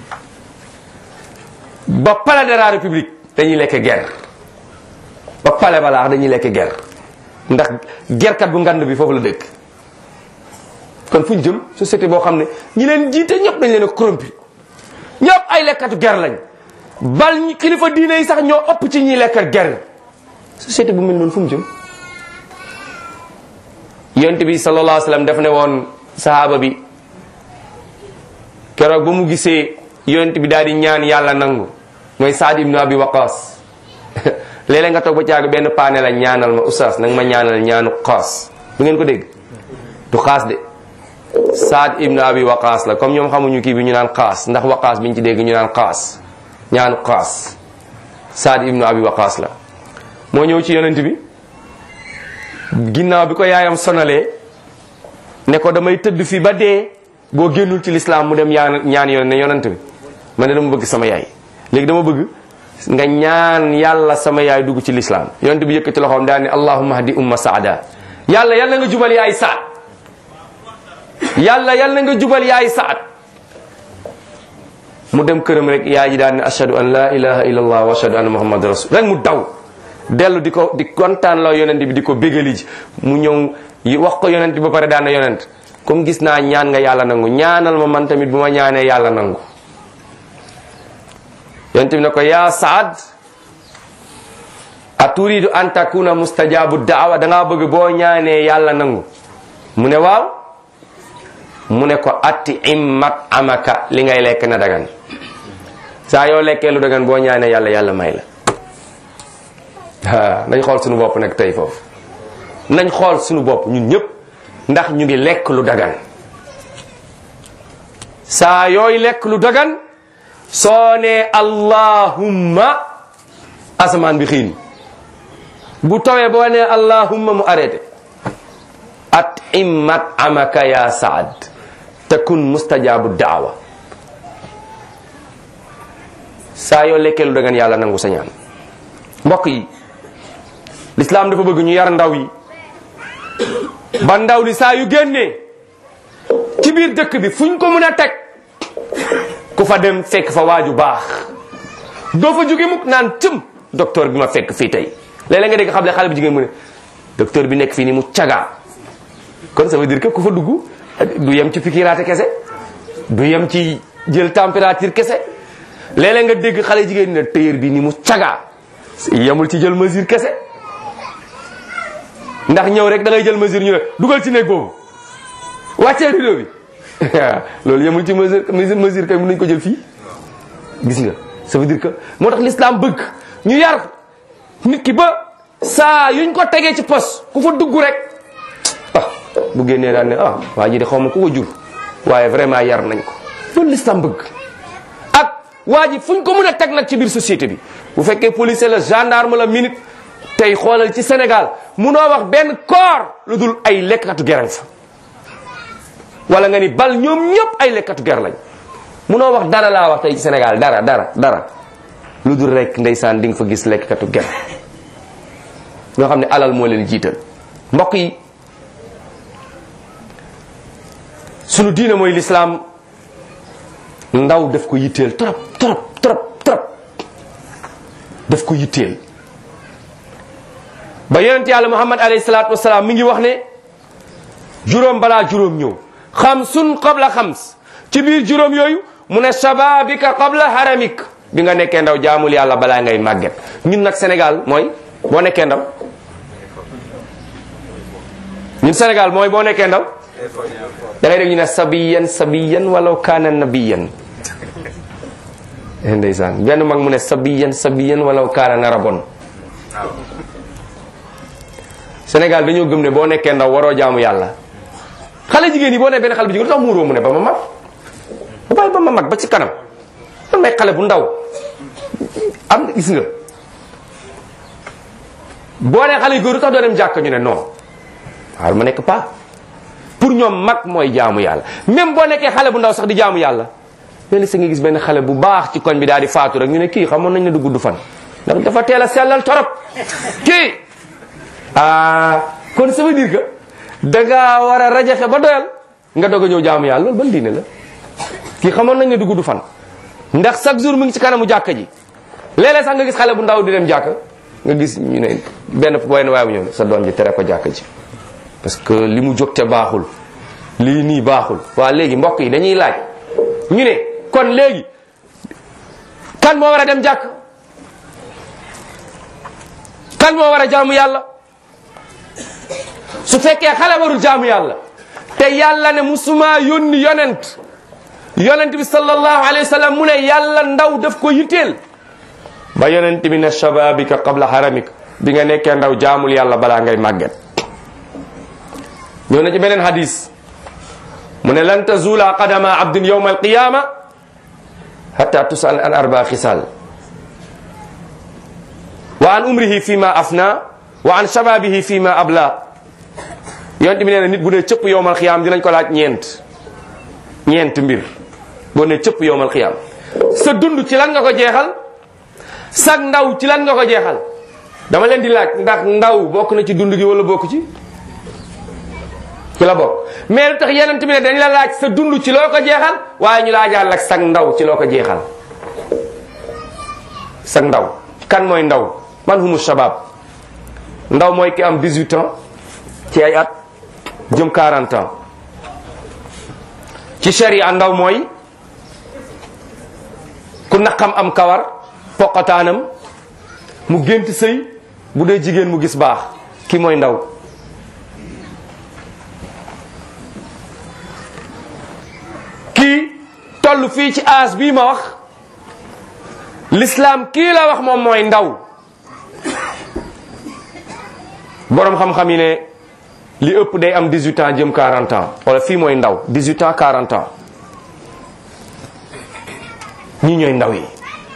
ba palais de la République dañuy lekk guerre ba palais balaax dañuy lekk guerre ndax gerkat bu ngand bi foofu la dëkk kon fu ñu jëm société boo xam ne ñi leen jiite ñëpp dañ leen a corrompu ñëpp ay lekkatu guerre lañ bal ñi kilifa diine yi sax ñoo ëpp ci ñiy lekkat guerre société bu mel noonu fu mu jëm yonent bi sallallahu alayhi wa sallam daf ne woon sahaaba bi keroog ba mu gisee yonent bi daal di ñaan yàlla nangu mooy Saad ibnu Abi Waqas léeg-léeg nga toog ba caag benn paane la ñaanal ma oustaz nanga ma ñaanal ñaanu xaas du ngeen ko dégg du xaas de Saad ibnu Abi Waqas la comme ñoom xamuñu kii bi ñu naan xaas ndax waqaas biñ ci dégg ñu naan xaas ñaanu xaas Saad ibnu Abi Waqas la moo ñëw ci yonent bi ginnaaw bi ko yaayam sonalee ne ko damay tëdd fi ba dee boo génnul ci lislaam mu dem ñaan ñaan yoon ne yonent bi ma ne dama bëgg sama yaay léegi dama bëgg nga ñaan yàlla sama yaay dugg ci lislaam yonent bi yëkkati loxoom daal ne allahumma hadi umma saada yàlla yàlla nga jubal yaay saad yàlla yàlla nga jubal yaay saad mu dem këram rek yaay ji daan ne ashhadu an la ilaha illallah wa ashhadu anna muhammad rasul rek mu daw dellu di ko di kontaan loo yonent bi di ko bégali ji mu ñëw yi wax ko yonent bi ba pare daan na yonent comme gis naa ñaan nga yàlla nangu ñaanal ma man tamit bu ma ñaanee yàlla nangu yonent bi ne ko yaa saad a turidu an takuna mustajabu daawa da ngaa bëgg boo ñaanee yàlla nangu mu ne waaw mu ne ko atti immat amaka li ngay lekk na dagan saa yoo lekkee lu dagan boo ñaanee yàlla yàlla may la ah nañ xool suñu bopp nag tey foofu nañ xool suñu bopp ñun ñëpp ndax ñu ngi lekk lu dagan saa yooy lekk lu dagan soo nee allahumma asamaan bi xiin bu tawee boo nee allahumma mu arrêté at immat amaka ya saad takun mustajabu daawa saa yoo lekkee lu dagan yàlla nangu sa ñaan mbokk yi lislaam dafa bëgg ñu yar ndaw yi ba ndaw li saa yu génnee ci biir dëkk bi fuñ ko mën a teg ku fa dem fekk fa waaju baax doo fa jóge mukk naan tëm docteur bi ma fekk fii tey léeg-léeg nga dégg xam ne xale bu jigéen mu ne docteur bi nekk fii ni mu cagaa kon ça veut dire que ku fa dugg du yem ci pikiraate kese du yem ci jël température kese léeg-léeg nga dégg xale jigéen ne téyër bi ni mu cagaa yemul ci jël mesure kese ndax ñëw rek da ngay jël mesure ñu ne dugal ci néeg boobu wàccee rideau bi loolu yemul ci mesure mesure kay mën nañu ko jël fii gis nga ça veut dire que moo tax l'islam bëgg ñu yar nit ki ba saa yuñ ko tegee ci pos ku fa dugg rek ah bu génnee daan ne ah waa ji de xaw ma ku ko jur waaye vraiment yar nañ ko loolu l'islam bëgg ak waa ji fuñ ko mën a teg nag ci biir société bi bu fekkee policier la gendarme la minute tey xoolal ci Sénégal munoo wax benn corps lu dul ay lekkatu gerañ fa wala nga ni bal ñoom ñëpp ay lekkatu ger lañ munoo wax dara laa wax tey ci Sénégal dara dara dara lu dul rek ndeysaan di nga fa gis lekkatu ger ñoo xam ne alal moo leen jiital mbokk yi sunu diine mooy lislaam ndaw daf ko yitteel trop trop trop trop daf ko yitteel ba yonent yàlla muhammad alayhi salaatu wasalaam mi ngi wax ne juróom balaa juróom ñëw xamsun qabla xams ci biir juróom yooyu mu ne shababika qabla haramik bi nga nekkee ndaw jaamul yàlla balaa ngay màgget ñun nag Sénégal mooy boo nekkee ndaw ñun Sénégal mooy boo nekkee ndaw da ngay dégg ñu ne sabiyan sabiyan walaw kaana nabiyan ndeysaan benn mag mu ne sabiyan sabiyan walaw kaana narabon Sénégal dañoo gëm ne boo nekkee ndaw waroo jaamu yàlla xale jigéen yi boo nee benn xale bu jigéen lu tax muuroo mu ne ba ma mag ba bàyyi ba ma mag ba ci kanam man may xale bu ndaw am gis nga boo nee xale yu góor lu tax doo dem jàkk ñu ne non waaw ma nekk pas pour ñoom mag mooy jaamu yàlla même boo nekkee xale bu ndaw sax di jaamu yàlla benn sa nga gis benn xale bu baax ci koñ bi daal di faatu rek ñu ne kii xamoon nañ ne du gudd fan ndax dafa teel a sellal torop kii ah kon ça veut dire que da ngaa war a rajaxe ba doyal nga doog a ñëw jaamu yàlla loolu ban diine la kii xamoon nañ ne du gudd fan ndax chaque jour mu ngi ci kanamu jàkka ji léeg-léeg sax nga gis xale bu ndaw di dem jàkka nga gis ñu ne benn boy na waaye bu ñëw sa doom ji tere ko jàkka ji parce que li mu jóg te baaxul lii nii baaxul waa léegi mbokk yi dañuy laaj ñu ne kon léegi kan moo war a dem jàkk kan moo war a jaamu yàlla su fekkee xale warul jaamu yàlla te yàlla ne musuma yónni yonent yonent bi sallallahu alayhi wa sallam mu ne yàlla ndaw daf ko yitteel ba yonent bi ne shababika qabla haramik bi nga nekkee ndaw jaamul yàlla balaa ngay màgget ñëw na ci beneen hadis mu ne lan tazula qadama abdin yawma alqiyama hatta tusal an arba xisal wa an umrihi fi ma afna wa an shababihi fi ma abla yonent bi nee na nit bu ne cëpp yowmal xiyaam dinañ ko laaj ñeent ñeent mbir boo ne cëpp yowmal xiyaam sa dund ci lan nga ko jeexal sag ndaw ci lan nga ko jeexal dama leen di laaj ndax ndaw bokk na ci dund gi wala bokk ci ci la bokk mais lu tax yeneen bi ne dañ la laaj sa dund ci loo ko jeexal waaye ñu laajaal ak sag ndaw ci loo ko jeexal sag ndaw kan mooy ndaw man humu shabab ndaw mooy ki am 18 ans ci ay at jëm 40 ans ci sharia ndaw mooy ku naqam am kawar poqataanam mu gént sëy bu dee jigéen mu gis baax ki mooy ndaw kii toll fii ci aas bii ma wax l'islam kii la wax moom mooy ndaw boroom xam-xam yi ne li ëpp day am 18 ans jëm 40 ans wala fii mooy ndaw 18 ans 40 ans ñii ñooy ndaw yi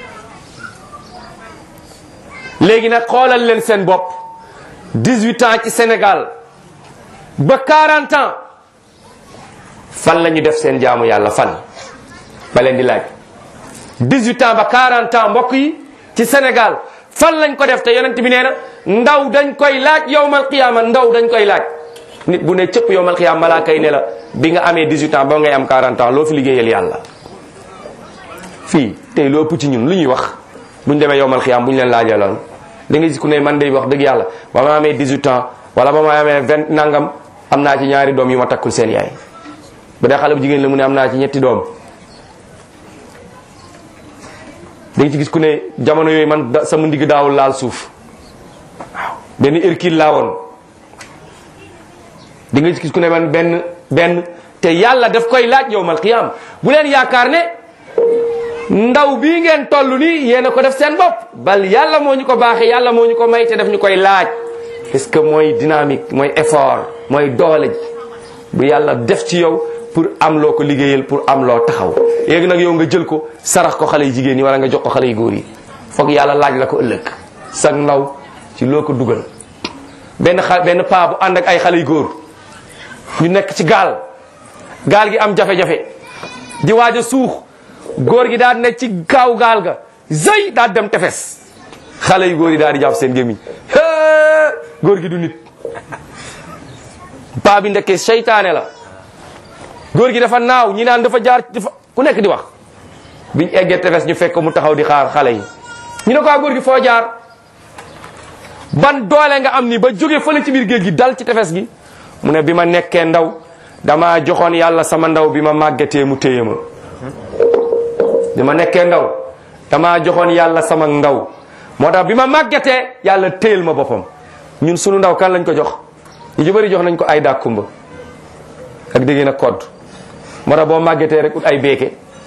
léegi nag xoolal leen seen bopp 18 ans ci Sénégal ba 40 ans fan la ñu def seen jaamu yàlla fan ba leen di laaj 18 ans ba 40 ans mbokk yi ci Sénégal fan lañ ko def te yonent bi nee na ndaw dañ koy laaj yowmal qiyaama ndaw dañ koy laaj nit bu ne cëpp yowmal qiyaama malaaka yi ne la bi nga amee 18 ans ba ngay am 40 ans loo fi liggéeyal yàlla fii tey lu ëpp ci ñun lu ñuy wax buñ demee yowmal qiyaama bu ñu leen laajee loon da nga gis ku ne man day wax dëgg yàlla ba ma amee 18 ans wala ba ma amee 20 nangam am naa ci ñaari doom yu ma takkul seen yaay bu dee xale bu jigéen la mu ne am naa ci ñetti doom da nga ci gis ku ne jamono yooyu man da sama ndigg daawul laal suuf waaw benn Hercule laa woon di nga ci gis ku ne man benn benn te yàlla daf koy laaj yowmal qiyaam bu leen yaakaar ne ndaw bii ngeen toll nii yéen a ko def seen bopp bal yàlla moo ñu ko baaxee yàlla moo ñu ko may te daf ñu koy laaj parce que mooy dynamique mooy effort mooy doole ji bu yàlla def ci yow pour am loo ko liggéeyal pour am loo taxaw léegi nag yow nga jël ko sarax ko xale yu jigéen ñi wala nga jox ko xale yu góor yi foog yàlla laaj la ko ëllëg sag ndaw ci loo ko dugal benn xa benn paa bu ànd ak ay xale yu góor ñu nekk ci gaal gaal gi am jafe-jafe di waaj a suux góor gi daal ne ci kaaw gaal ga zëy daal dem tefes xale yu góor yi daal di jàpp seen gémmiñ góor gi du nit paa bi ndekkee seytaane la góor gi dafa naaw ñi naan dafa jaar dafa ku nekk di wax biñ eggee tefes ñu fekk mu taxaw di xaar xale yi ñu ne ko góor gi foo jaar ban doole nga am ni ba jóge fële ci biir géej gi dal ci tefes gi mu ne bi ma nekkee ndaw dama joxoon yàlla sama ndaw bi ma màggatee mu téye ma bi ma nekkee ndaw dama joxoon yàlla sama ndaw moo tax bi ma màggatee yàlla téyel ma boppam ñun sunu ndaw kan lañ ko jox ñu ci bëri jox nañ ko ay dàkkumba ak dégg na kodd moo tax boo màggetee rek ut ay beeke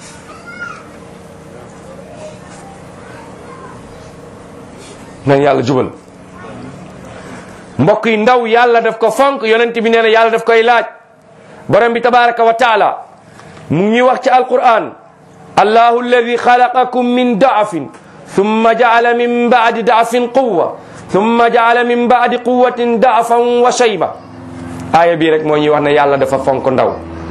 nañ yàlla jubal mbokk yi ndaw yàlla daf ko fonk yonent bi nee na yàlla daf koy laaj borom bi tabaraka wa taala mu ngi wax ci alquran allahu alladi xalaqakum min daafin thumma jaala min baadi daafin quwa thumma jaala min baadi quwatin daafan wa shayba aaya bii rek moo ñuy wax ne yàlla dafa fonk ndaw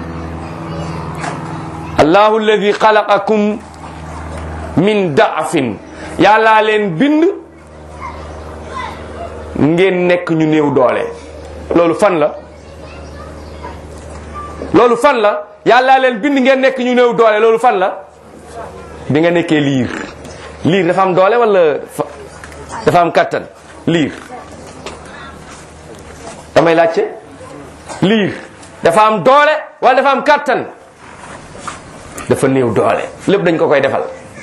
allahu alladi xalaqakum min daafin yàllaa leen bind ngeen nekk ñu néew doole loolu fan la loolu fan la yàllaa leen bind ngeen nekk ñu néew doole loolu fan la bi nga nekkee liir liir dafa am doole wala dafa am kattan liir damay laajte liir dafa am doole wala dafa am kattan dafa néew doole lépp dañ ko koy defal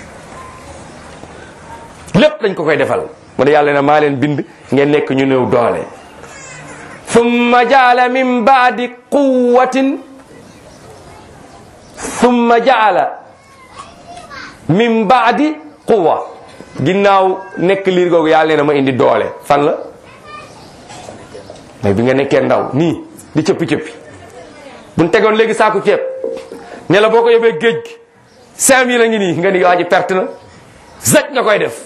lépp dañ ko koy defal mu ne yàlla ne maa leen bind ngeen nekk ñu néew doole thumma jaala min baadi quwatin thumma jaala min baadi quwa ginnaaw nekk liir googu yàlla ne ma indi doole fan la mais bi nga nekkee ndaw nii di cëppi cëppi buñ tegoon léegi saaku ceeb ne la boo ko yóbbee géej gi cinq mille a ngi nii nga ni waa ji perte na zaj nga koy def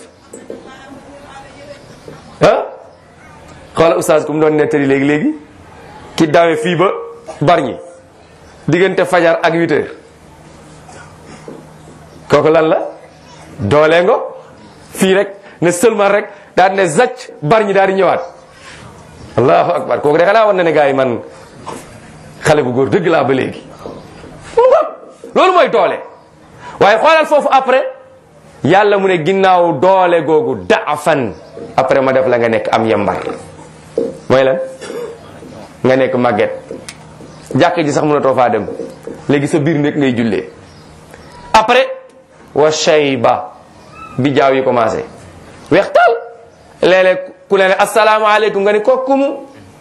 ah xoola oustaz ku mu doon nettali léegi léegi ki dawe fii ba barñi diggante fajar ak huit heures kooku lan la doolee ngo fii rek ne seulement rek daal ne zacc barñi daal di ñëwaat allahu akbar kooku de xanaa war na ne gars yi man xale bu góor dëgg laa ba léegi mu ngoog loolu mooy doole waaye xoolal foofu après yàlla mu ne ginnaaw doole googu daafan après ma def la nga nekk am yambar mooy lan nga nekk màgget jàkk ji sax mënatoo faa dem léegi sa biir nekk ngay jullee après wa shayba bi jaaw yi commencé weextal léeg-léeg ku ne ne asalaamaaleykum nga ne kooku mu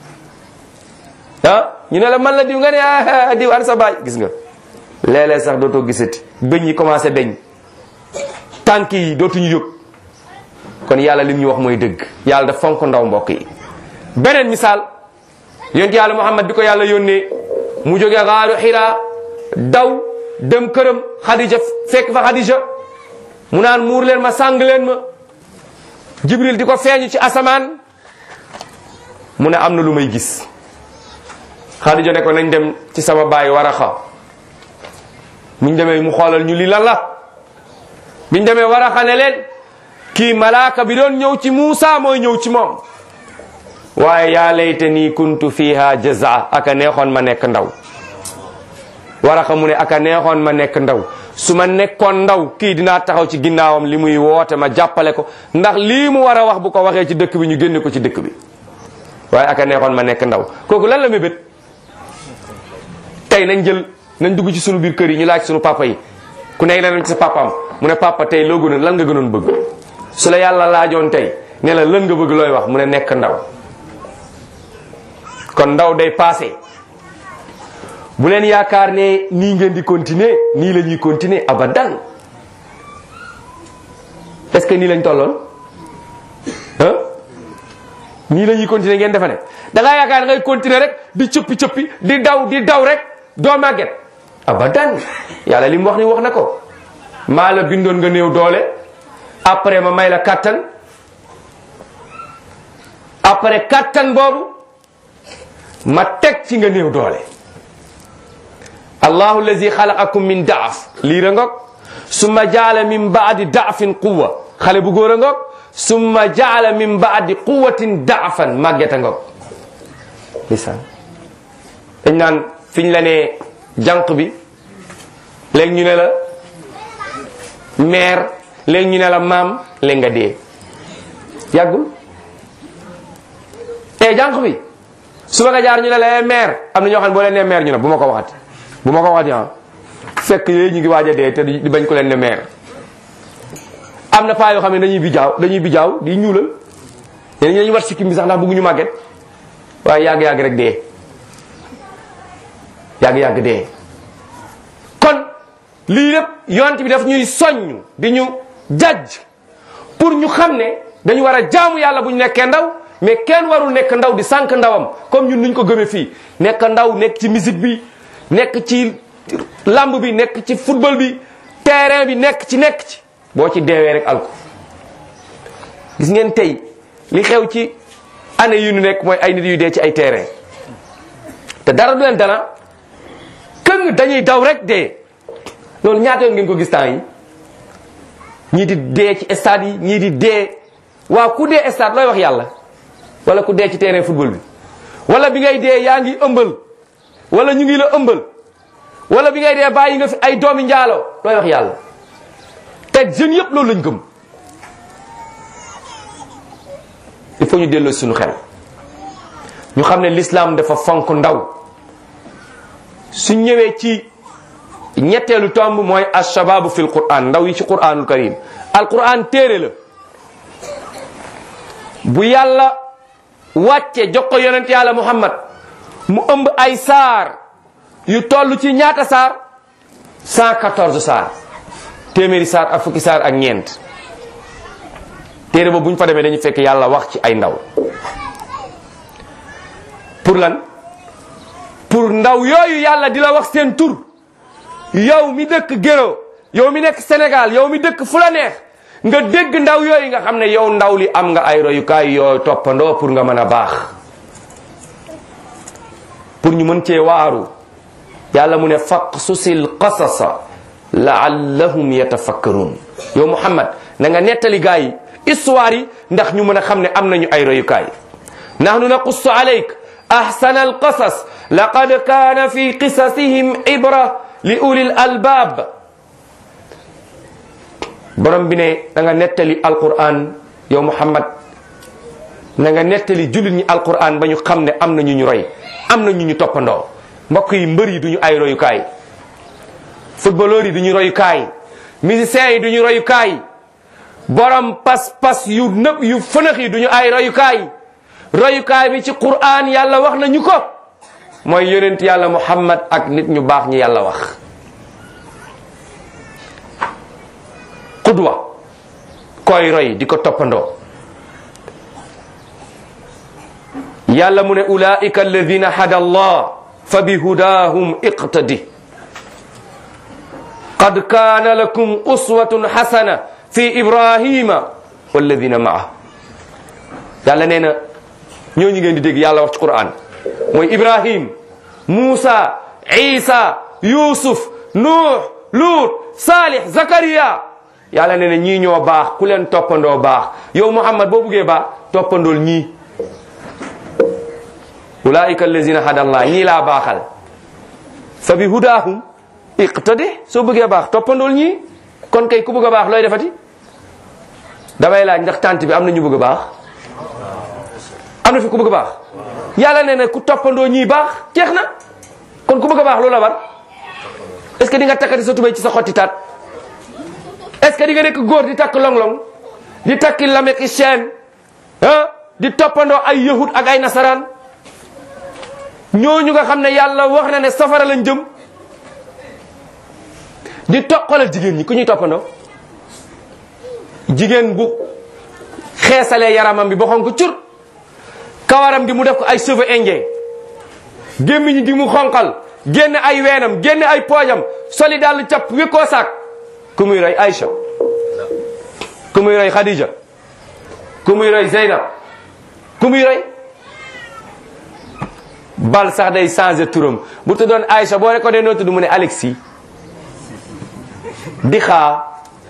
ah ñu ne la man la diw nga ne ah diw an sa baay gis nga léeg-léeg sax dootoo gisati bëñ yi commencé beñ tànk yi dootuñu jóg kon yàlla lim ñu wax mooy dëgg yàlla daf fonk ndaw mbokk yi beneen misaal yonent yàlla muhammad bi ko yàlla yónnee mu jógee xaaru xiraa daw dem këram xadija fekk fa xadija mu naan muur leen ma sàng leen ma jibril di ko feeñu ci asamaan mu ne am na lu may gis xadija ne ko nañ dem ci sama baay waraxa muñ demee mu xoolal ñu li lan la biñ demee waraxa ne leen kii malaaka bi doon ñëw ci Muusa mooy ñëw ci moom waaye yaa layta nii kuntu fiha jaza aka neexoon ma nekk ndaw waraxa mu ne aka neexoon ma nekk ndaw su ma nekkoon ndaw kii dinaa taxaw ci ginnaawam li muy woote ma jàppale ko ndax lii mu war a wax bu ko waxee ci dëkk bi ñu génne ko ci dëkk bi waaye aka neexoon ma nekk ndaw kooku lan la mébét tey nañ jël nañ dugg ci sunu biir kër yi ñu laaj sunu papa yi ku nekk nañ ci sa papaam mu ne papa tey loo gënoon lan nga gënoon bëgg su la yàlla laajoon tey ne la lan nga bëgg looy wax mu ne nekk ndaw kon ndaw day passé bu leen yaakaar ne nii ngeen di continuer nii la ñuy continuer abadan est-ce que nii lañ tolloon ah nii la ñuy continuer ngeen defe ne da ngaa yaakaar ne ngay continuer rek di cëppi cëppi di daw di daw rek doo màgget abadan yàlla li mu wax ni wax na ko maa la bindoon nga néew doole après ma may la kattan après kattan boobu ma teg ci nga néew doole allahu allazi xalaqakum min daaf liir a ngoog summa jaala min baadi daafin quwa xale bu góor a ngoog summa jaala min baadi quwatin daafan màgget a ngoog lisaan dañ naan fiñ la ne jànq bi léegi ñu ne la meer léegi ñu ne la maam léegi nga dee yàggul e jànq bi suba nga jaar ñu ne la meer am na ñoo xam ne boo leen ne meer ñu ne bu ma ko waxati bu ma ko waxati ah fekk yooyu ñu ngi waaj a dee te di bañ ko leen ne meer am na paa yoo xam ne dañuy bijaaw dañuy bijaaw di ñuulal ñeneen ñi dañuy war sikkim bi sax ndax bëgguñu màgget waaye yàgg-yàgg rek dee yàgg-yàgg dee kon lii lépp yonent bi daf ñuy soññ di ñu jajj pour ñu xam ne dañu war a jaamu yàlla bu ñu nekkee ndaw mais kenn warul nekk ndaw di sànq ndawam comme ñun nuñ ko gëmee fii nekk ndaw nekk ci musique bi nekk ci lamb bi nekk ci football bi terrain bi nekk ci nekk ci boo ci deewee rek alko gis ngeen tey li xew ci année yu ñu nekk mooy ay nit yu dee ci ay terrain te dara du leen dana këng dañuy daw rek dee loolu ñaata yoon ngeen ko gis temps yi ñii di dee ci stade yi ñii di dee waaw ku dee stade looy wax yàlla wala ku dee ci terrain football bi wala bi ngay dee yaa ngi ëmbal wala ñu ngi la ëmbal wala bi ngay dee bàyyi nga fi ay doomi njaaloo looy wax yàlla te jeunes yëpp loolu lañ gëm il faut ñu delloo suñu xel ñu xam ne l'islam dafa fonk ndaw su ñëwee ci ñetteelu tomb mooy ashababu fil quran ndaw yi ci quranul karim al quran téere la bu yàlla wàcce jox ko yonent yàlla muhammad mu ëmb ay saar yu toll ci ñaata saar 114 saar téeméeri saar ak fukki saar ak ñeent téere ba bu ñu fa demee dañu fekk yàlla wax ci ay ndaw pour lan pour ndaw yooyu yàlla di la wax seen tur yow mi dëkk Géro yow mi nekk Sénégal yow mi dëkk fu la neex nga dégg ndaw yooyu nga xam ne yow ndaw li am nga ay royukaay yoo toppandoo pour nga mën a baax pour ñu mën cee waaru yàlla mu ne faqsusil qasasa laallahum yatafakkarun yow Muhammad na nga nettali gaa yi histoire yi ndax ñu mën a xam ne am nañu ay royukaay nahnu naqussu alayk ahsana alqasas laqad kaana fi qisasihim ibra li ulil albab borom bi ne da nga nettali alquran yow muhammad na nga nettali jullit ñi alquran ba ñu xam ne am na ñu ñu roy am na ñu ñu toppandoo mbokk yi mbër yi duñu ay royukaay footballeur yi duñu royukaay musiciens yi duñu royukaay borom pas-pas yu nëb yu fënax yi duñu ay royukaay royukaay bi ci quran yàlla wax na ñu ko mooy yonent yàlla muhammad ak nit ñu baax ñi yàlla wax qudwa koy roy di ko toppandoo yàlla mu ne ulaika alladina hada allah fa bi hudahum iqtadi qad kana lakum uswatun hasana fi ibrahima walladina maa yàlla nee na ñooñu ngeen di dégg yàlla wax ci quran mooy ibrahim muusa isa yusuf nuux luut salih zakariya yàlla nee na ñii ñoo baax ku leen toppandoo baax yow muhammad boo buggee baax toppandool ñii ulaika allazina hadallah ñii laa baaxal fa bi hudahum iqtadi soo bëggee baax toppandool ñii kon kay ku bëgg a baax looy defati damay laaj ndax tànt bi am na ñu bëgg a baax am na fi ku bëgg a baax yàlla nee na ku toppandoo ñii baax jeex na kon ku bëgg a baax loolu la war est ce que di nga takkati sa tubéy ci sa xotti taat est ce que di nga nekk góor di takk long-long di takki lameki chaîne ah di toppandoo ay yahud ak ay nasaraan ñooñu nga xam ne yàlla wax na ne safara lañ jëm di toqalal jigéen ñi ku ñuy toppandoo jigéen bu xeesalee yaramam bi ba xonk cur kawaram gi mu def ko ay cheveux indien gémmiñ gi mu xonqal génn ay weenam génn ay poojam soli dal cap wékkoo saak ku muy roy Aïcha ku muy roy Khadija ku muy roy Zeynab ku muy roy bal sax day changé turam bu tuddoon Aïcha boo ne ko dee noo tudd mu ne Alexis di xaa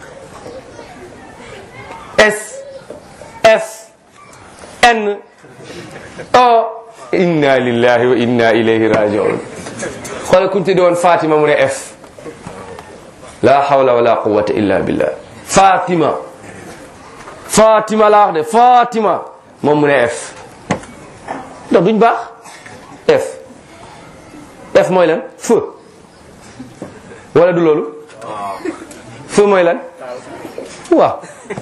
S F N O inna lillahi wa inna ilayhi rajiun xoolal ku ñu tudde woon Fatima mu ne F la hawla wala quwwata illa billah Fatima Fatima laa wax de Fatima moom mu ne F ndax duñ baax F F mooy lan feu wala du loolu feu mooy lan waaw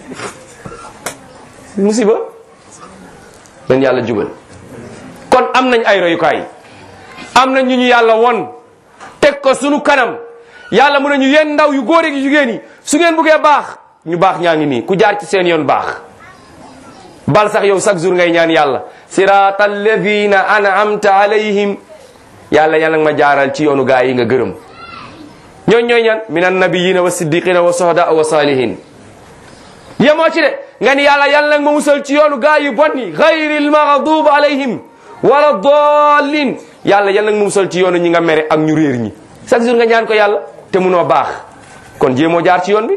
musiba dañ yàlla jubal kon am nañ ay royukaay am nañ ñu ñu yàlla won teg ko sunu kanam yàlla mu ne ñu yéen ndaw yu góor ak yu jigéen yi su ngeen buggee baax ñu baax ñaa ngi nii ku jaar ci seen yoon baax bal sax yow chaque jour ngay ñaan yàlla sirata alladina an'amta alayhim yàlla yàlla nga ma jaaral ci yoonu gaa yi nga gërëm ñooñ ñooy ñan min annabiyina wa siddiqina wa sohda wa salihin yemoo ci de nga ni yàlla yàlla nga ma musal ci yoonu gaa yu bon yi gayril maghdub alayhim wala dallin yàlla yàlla nga ma musal ci yoonu ñi nga mere ak ñu réer ñi chaque jour nga ñaan ko yàlla te munoo baax kon jéemoo jaar ci yoon bi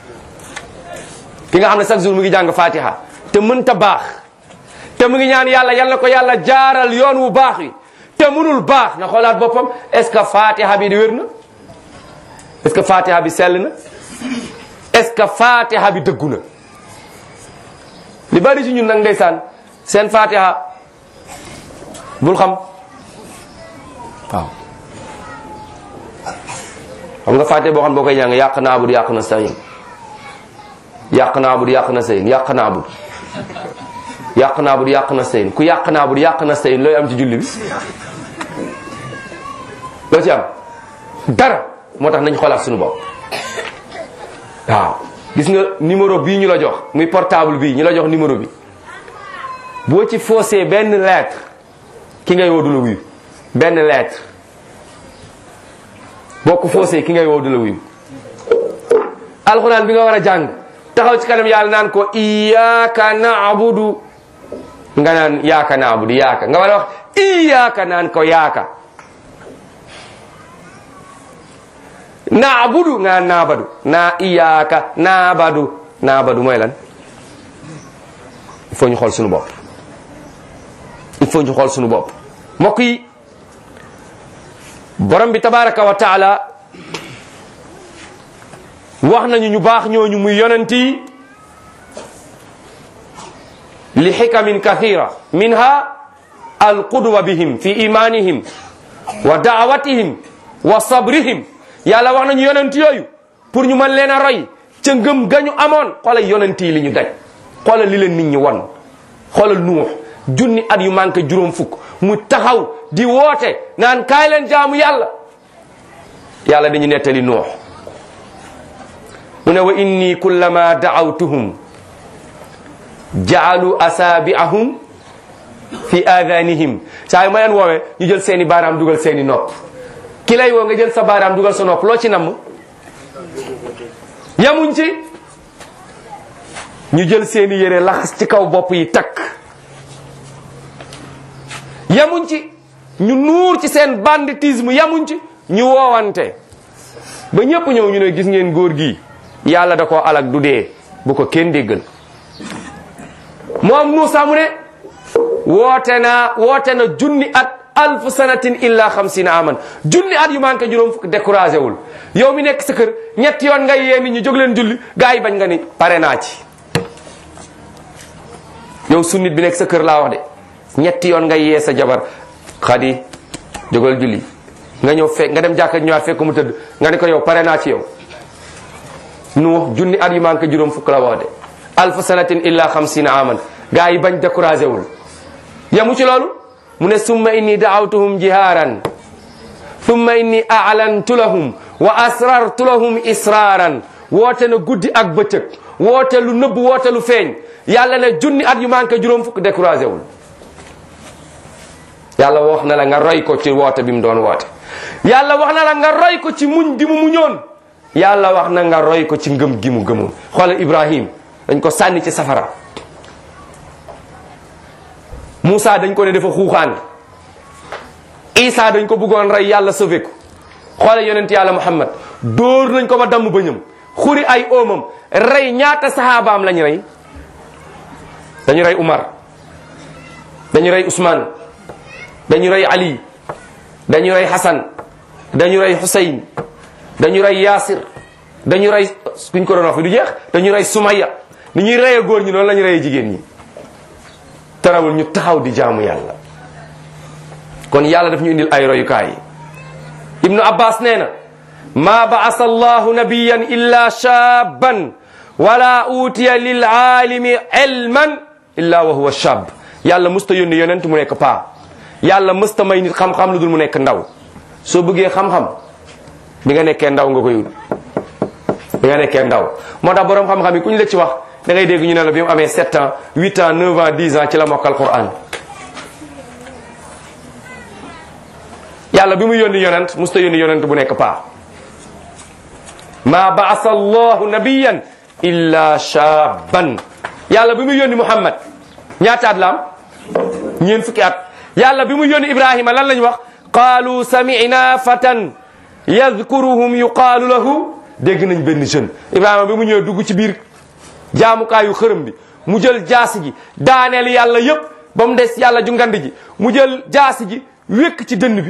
ki nga xam ne chaque jour mu ngi jàng fatiha te mënta baax te mu ngi ñaan yàlla yàlla ko yàlla jaaral yoon wu baax wi te munul baax na xoolaat boppam est ce que fatiha bi di wér na est ce que fatiha bi sell na est ce que fatiha bi dëggu na li bari ci ñun nag ndeysaan seen fatiha bul xam waaw xam nga fatiha boo xam boo koy ñàng yàq naa bud yàq na sayin yàq naa bud yàq na sayin yàq naa bud yàq naa bud yàq na sayin ku yàq naa bud yàq na sayin looy am ci julli bi loo ci am dara moo tax nañ xoolaat suñu bopp waaw gis nga numéro bii ñu la jox muy portable bii ñu la jox numéro bi boo ci faussé benn lettre ki ngay woo du la wuyu benn lettre boo ko faussé ki ngay woo du la wuyu alxuraan bi nga war a jàng taxaw ci kanam yàlla naan ko iyyaka na'budu nga naan yaaka na'budu yaaka nga war a wax iyyaka naan ko yaaka na'budu nga naan naabadu naa iyyaka naabadu naabadu mooy lan il faut ñu xool suñu bopp il faut ñu xool suñu bopp mbokk yi borom bi tabaraka wa taala wax nañu ñu baax ñooñu muy yonent yi li xikamin kathira minha alqudwa bihim fi imanihim wa daawatihim wa sabrihim yàlla wax nañu yonent yooyu pour ñu mën leen a roy ca ngëm gañu amoon xoolal yonent yi li ñu daj xoolal li leen nit ñi won xoolal nuux junni at yu manqué juróom fukk mu taxaw di woote naan kaay leen jaamu yàlla yàlla dañu nettali nuux mu ne wa inni kullama daawtuhum jaalu asaabiahum fi adanihim saa yu ma leen woowee ñu jël seeni baaraam dugal seeni nopp ki lay woo nga jël sa baaraam dugal sa nopp loo ci namm yamuñ ci ñu jël seeni yére laxas ci kaw bopp yi takk yamuñ ci ñu nuur ci seen banditisme yamuñ ci ñu woowante ba ñépp ñëw ñu ne gis ngeen góor gi yàlla da koo alak du dee bu ko kenn déggal moom Muusa mu ne woote naa woote na junni at alf sanatin illa xamsina aman junni at yu manqué juróom fukk découragé wul yow mi nekk sa kër ñetti yoon ngay yee nit ñi jóg leen julli gaa yi bañ nga ni pare naa ci yow sunnit bi nekk sa kër laa wax de ñetti yoon ngay yee sa jabar xadi jógal julli nga ñëw fekk nga dem jàkka ñëwaat fekk mu tëdd nga ne ko yow pare naa ci yow nu junni at yu manqué juróom fukk la wax de alf sanatin illa xamsina aman gaa yi bañ découragé wul yamu ci loolu mu ne summa inni daawtuhum jihaaran summa inni a'lantu lahum wa asrartu lahum israaran woote na guddi ak bëccëg woote lu nëbb woote lu feeñ yàlla ne junni at yu manqué juróom fukk découragé wul yàlla wax na la nga roy ko ci woote bi mu doon woote yàlla wax na la nga roy ko ci muñ gi mu muñoon yàlla wax na nga roy ko ci ngëm gi mu gëmoon xoolal Ibrahim dañ ko sànni ci safara Moussa dañ ko ne dafa xuuxaan Isa dañ ko bëggoon rey yàlla sauvé ko xoolal yonent yàlla Muhammad dóor nañ ko ba damm bëñam xuri ay oomam rey ñaata saxaabaam lañ rey dañu rey Umar dañu rey Ousmane dañu rey Ali dañu rey Hassan dañu rey Hussein dañu rey Yasir dañu rey kuñ ko doon wax fi du jeex dañu rey Sumaya ni ñuy reyee góor ñi noonu la ñu reyee jigéen ñi tarawul ñu taxaw di jaamu yàlla kon yàlla daf ñu indil ay royukaay ibnu abbas nee na ma baasa allahu nabiyan illa shaban wala utiya lil aalimi ilman illa wa huwa shab yàlla musta yónni yonent mu nekk paa yàlla musta may nit xam-xam lu dul mu nekk ndaw soo bëggee xam-xam bi nga nekkee ndaw nga koy wut bi nga nekkee ndaw moo tax borom xam-xam yi ku ñu la ci wax da ngay dégg ñu ne la bi mu amee 7 ans 8 ans 9 ans 10 ans ci la mokkal Qur'an yàlla bi mu yónni yonent musta yónni yonent bu nekk paa ma baasa allahu nabiyan illa shaban yàlla bi mu yónni Muhammad ñaata at la am ñeen fukki at yàlla bi mu yónni Ibrahima lan lañ wax qaalu sami'na fatan yadkuruhum yuqaalu lahu dégg nañ benn jeune Ibrahima bi mu ñëwee dugg ci biir jaamukaayu xërëm bi mu jël jaasi ji daaneel yàlla yépp ba mu des yàlla ju ngand ji mu jël jaasi ji wékk ci dënn bi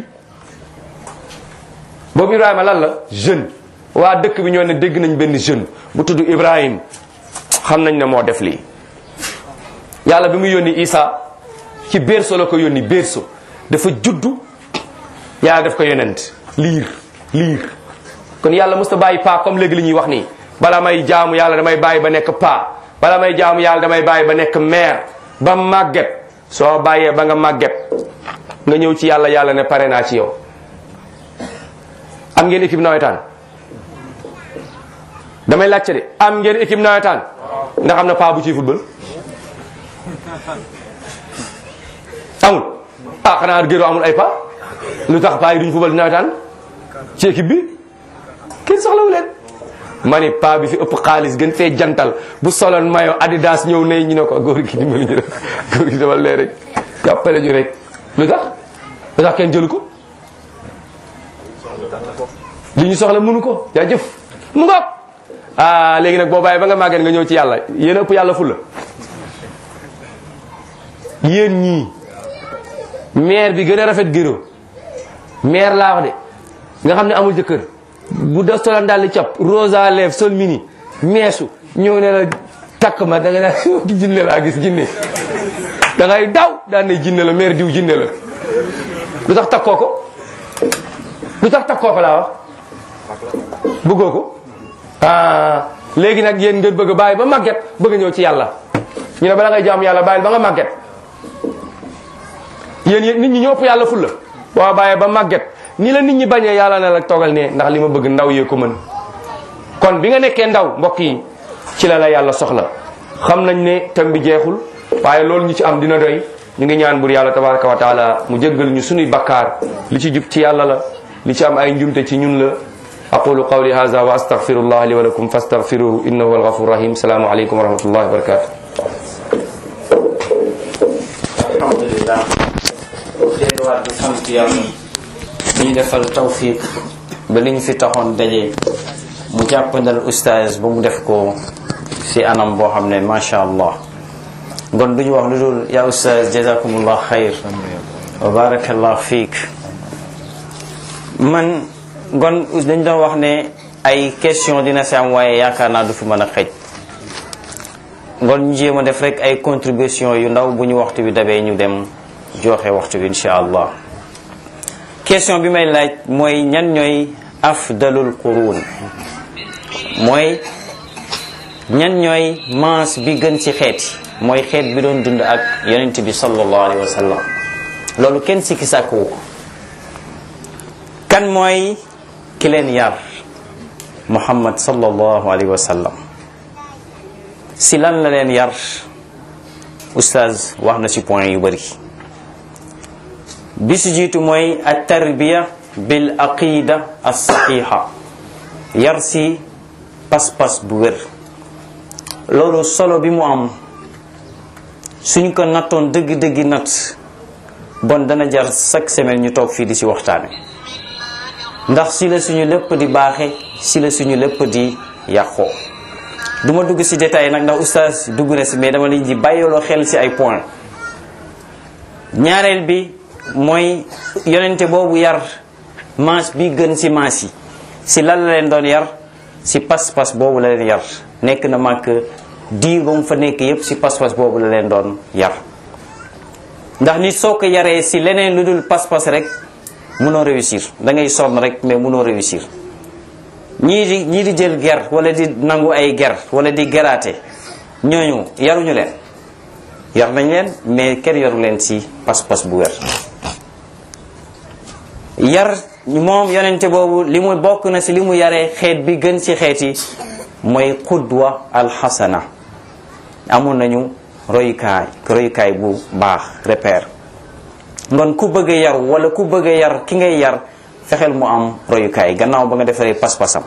boobu Ibrahima lan la jeune waa dëkk bi ñoo ne dégg nañ benn jeune bu tudd Ibrahim xam nañ ne moo def lii yàlla bi mu yónni Isa ci berceau la ko yónni berceau dafa juddu yàlla def ko yonent liir liir kon yàlla musta bàyyi paa comme léegi li ñuy wax nii bala may jaamu yàlla damay bàyyi ba nekk paa bala may jaamu yàlla damay bàyyi ba nekk mère ba màgget soo bàyyee ba nga màgget nga ñëw ci yàlla yàlla ne pare naa ci yow am ngeen équipe nawetaan damay laajte de am ngeen équipe nawetaan ndax am na paa bu ciy football amul ah xanaa gëroo amul ay paa lu tax paa yi duñ football nawetaan ci équipe bi kenn soxlawu leen ma ni paa bi fi ëpp xaalis gën fee jantal bu soloon mayo adidas ñëw ne ñu ne ko góor gi dimbali ñu rek góor gi demal lee rek jàppale ñu rek lu tax lu tax kenn jëlu ko li ñu soxla mënu ko jaajëf mu ngoog ah léegi nag boo bàyyi ba nga màggee nga ñëw ci yàlla yéen ëpp yàlla fulla yéen ñii maire bi gën a rafet gëro maire laa wax de nga xam ne amul jëkkër bu da solan daal di cap rosa lèvre sol mini meesu ñëw ne la takk ma da nga naan jinne laa gis jinne da ngay daw daan ne jinne la mère diw jinne la lu tax takkoo ko lu tax takkoo ko laa wax bëggoo ko ah léegi nag yéen ngeen bëgg a bàyyi ba màgget bëgg a ñëw ci yàlla ñu ne bala ngay jaam yàlla bàyyil ba nga màgget yéen yéen nit ñi ñoo ëpp yàlla fulla boo bàyyee ba màgget ni la nit ñi bañee yàlla na la toogal ne ndax li ma bëgg ndaw yee ko mën kon bi nga nekkee ndaw mbokk yi ci la la yàlla soxla xam nañ ne tam bi jeexul waaye loolu ñu ci am dina doy ñu ngi ñaan bur yàlla tabaraka wa taala mu jéggal ñu sunuy bakkaar li ci jub ci yàlla la li ci am ay njumte ci ñun la aqulu qawli hadha wa astaghfirullah li wa lakum fastaghfiruhu innahu huwal ghafurur rahim salaamu alaykum wa rahmatullahi wa barakatuh alhamdulillah delluwaat di sant yàlla ñu defal tawfiq ba liñ fi taxoon daje mu jàppandal oustaz ba mu def ko si anam boo xam ne macha allah kon duñu wax lu dul yaa oustaz jazakumullah xayr wa barakallah fiik man kon dañ doon wax ne ay question dina si am waaye yaakaar naa du fi mën a xëj kon ñu jéem a def rek ay contribution yu ndaw bu ñu waxtu bi dabee ñu dem joxe waxtu bi insha allah question bi may laaj mooy ñan ñooy afdalul qurun mooy ñan ñooy maas bi gën ci xeet yi mooy xeet bi doon dund ak yonent bi sallallahu alayhi wa sallam loolu kenn sikki sàkkuwu ko kan mooy ki leen yar muhammad sallallahu alayhi wa sallam si lan la leen yar oustaz wax na si point yu bëri bi si jiitu mooy at tarbiya bil aqida as saxiha yar si pas-pas bu wér loolu solo bi mu am suñ ko nattoon dëgg-dëggi natt bon dana jar chaque semaine ñu toog fii di si waxtaane ndax si la suñu lépp di baaxe si la suñu lépp di yàqoo du ma dugg si détail nag ndax oustaz dugg na si mais dama leen di bàyyiloo xel si ay point ñaareel bi mooy yonente boobu yar maas bi gën si maas yi si lan la leen doon yar si pas-pas boobu la leen yar nekk na màkk diir ba mu fa nekk yépp si pas-pas boobu la leen doon yar ndax nit soo ko yaree si leneen lu dul pas-pas rek mënoo réussir da ngay sonn rek mais mënoo réussir ñii di ñii di jël ger wala di nangu ay ger wala di geraate ñooñu yaruñu leen yar nañ leen mais kenn yaru leen si pas-pas bu wér yar moom yonente boobu li mu bokk na si li mu yaree xeet bi gën ci xeet yi mooy qudwa alxasana amoon nañu royukaay royukaay bu baax repère ngon ku bëgg a yar wala ku bëgg a yar ki ngay yar fexeel mu am royukaay gannaaw ba nga defaree pas-pasam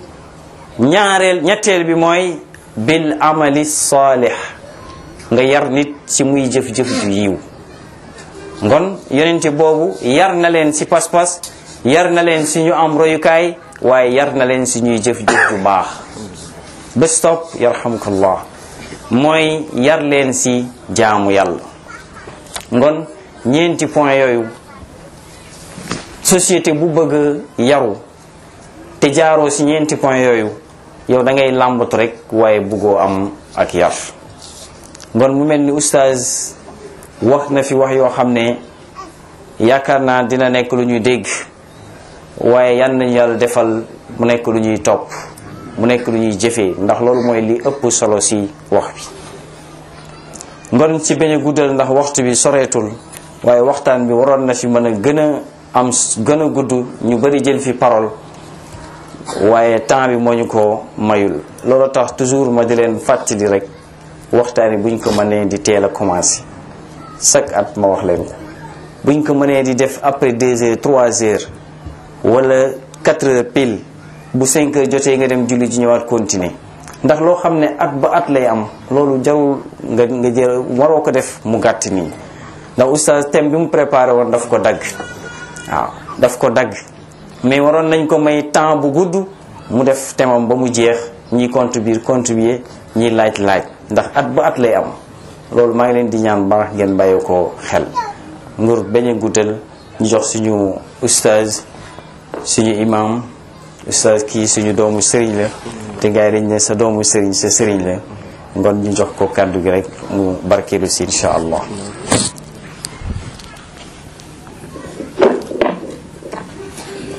ñaareel ñetteel bi mooy bil amali saalih nga yar nit ci muy jëf-jëf ju yiw ngon yonente boobu yar na leen ci pas-pas yar na leen ci ñu am royukaay waaye yar na leen ci ñuy jëf-jëf ju baax ba stop yarhamukallah mooy yar leen ci jaamu yàlla ngon ñeenti point yooyu société bu bëgg yaru te jaaroo ci ñeenti point yooyu yow da ngay làmbatu rek waaye bëggoo am ak yar ngon mu mel ni oustaz wax na fi wax yoo xam ne yaakaar naa dina nekk lu ñuy dégg waaye yan nañu yàlla defal mu nekk lu ñuy topp mu nekk lu ñuy jëfee ndax loolu mooy li ëpp solo ci wax bi ngon ci bañ a guddal ndax waxtu bi soreetul waaye waxtaan bi waroon na fi mën a gën a am gën a gudd ñu bari jël fi parole waaye temps bi moo ñu ko mayul loolu tax toujours ma di leen fàttali rek waxtaan yi buñ ko mënee di teel a commencé chaque at ma wax leen ko buñ ko mënee di def après deux heures trois heures wala quatre heures pile bu cinq heures jotee nga dem julli ji ñëwaat continuer ndax loo xam ne at ba at lay am loolu jarul nga nga jël waroo ko def mu gàtt nii ndax oustaz thème bi mu préparé woon daf ko dagg waaw daf ko dagg mais waroon nañ ko may temps bu gudd mu def temam ba mu jeex ñiy contribuer contribuer ñiy laaj laaj ndax at ba at lay am loolu maa ngi leen di ñaan baax ngeen bàyyi ko xel ngur bañ a guddal ñu jox suñu oustaz suñu imam ustaz kii suñu doomu sëriñ la te gars yi dañ ne sa doomu sëriñ sa sëriñ la ngon ñu jox ko kàddu gi rek mu barkeelu si incha allah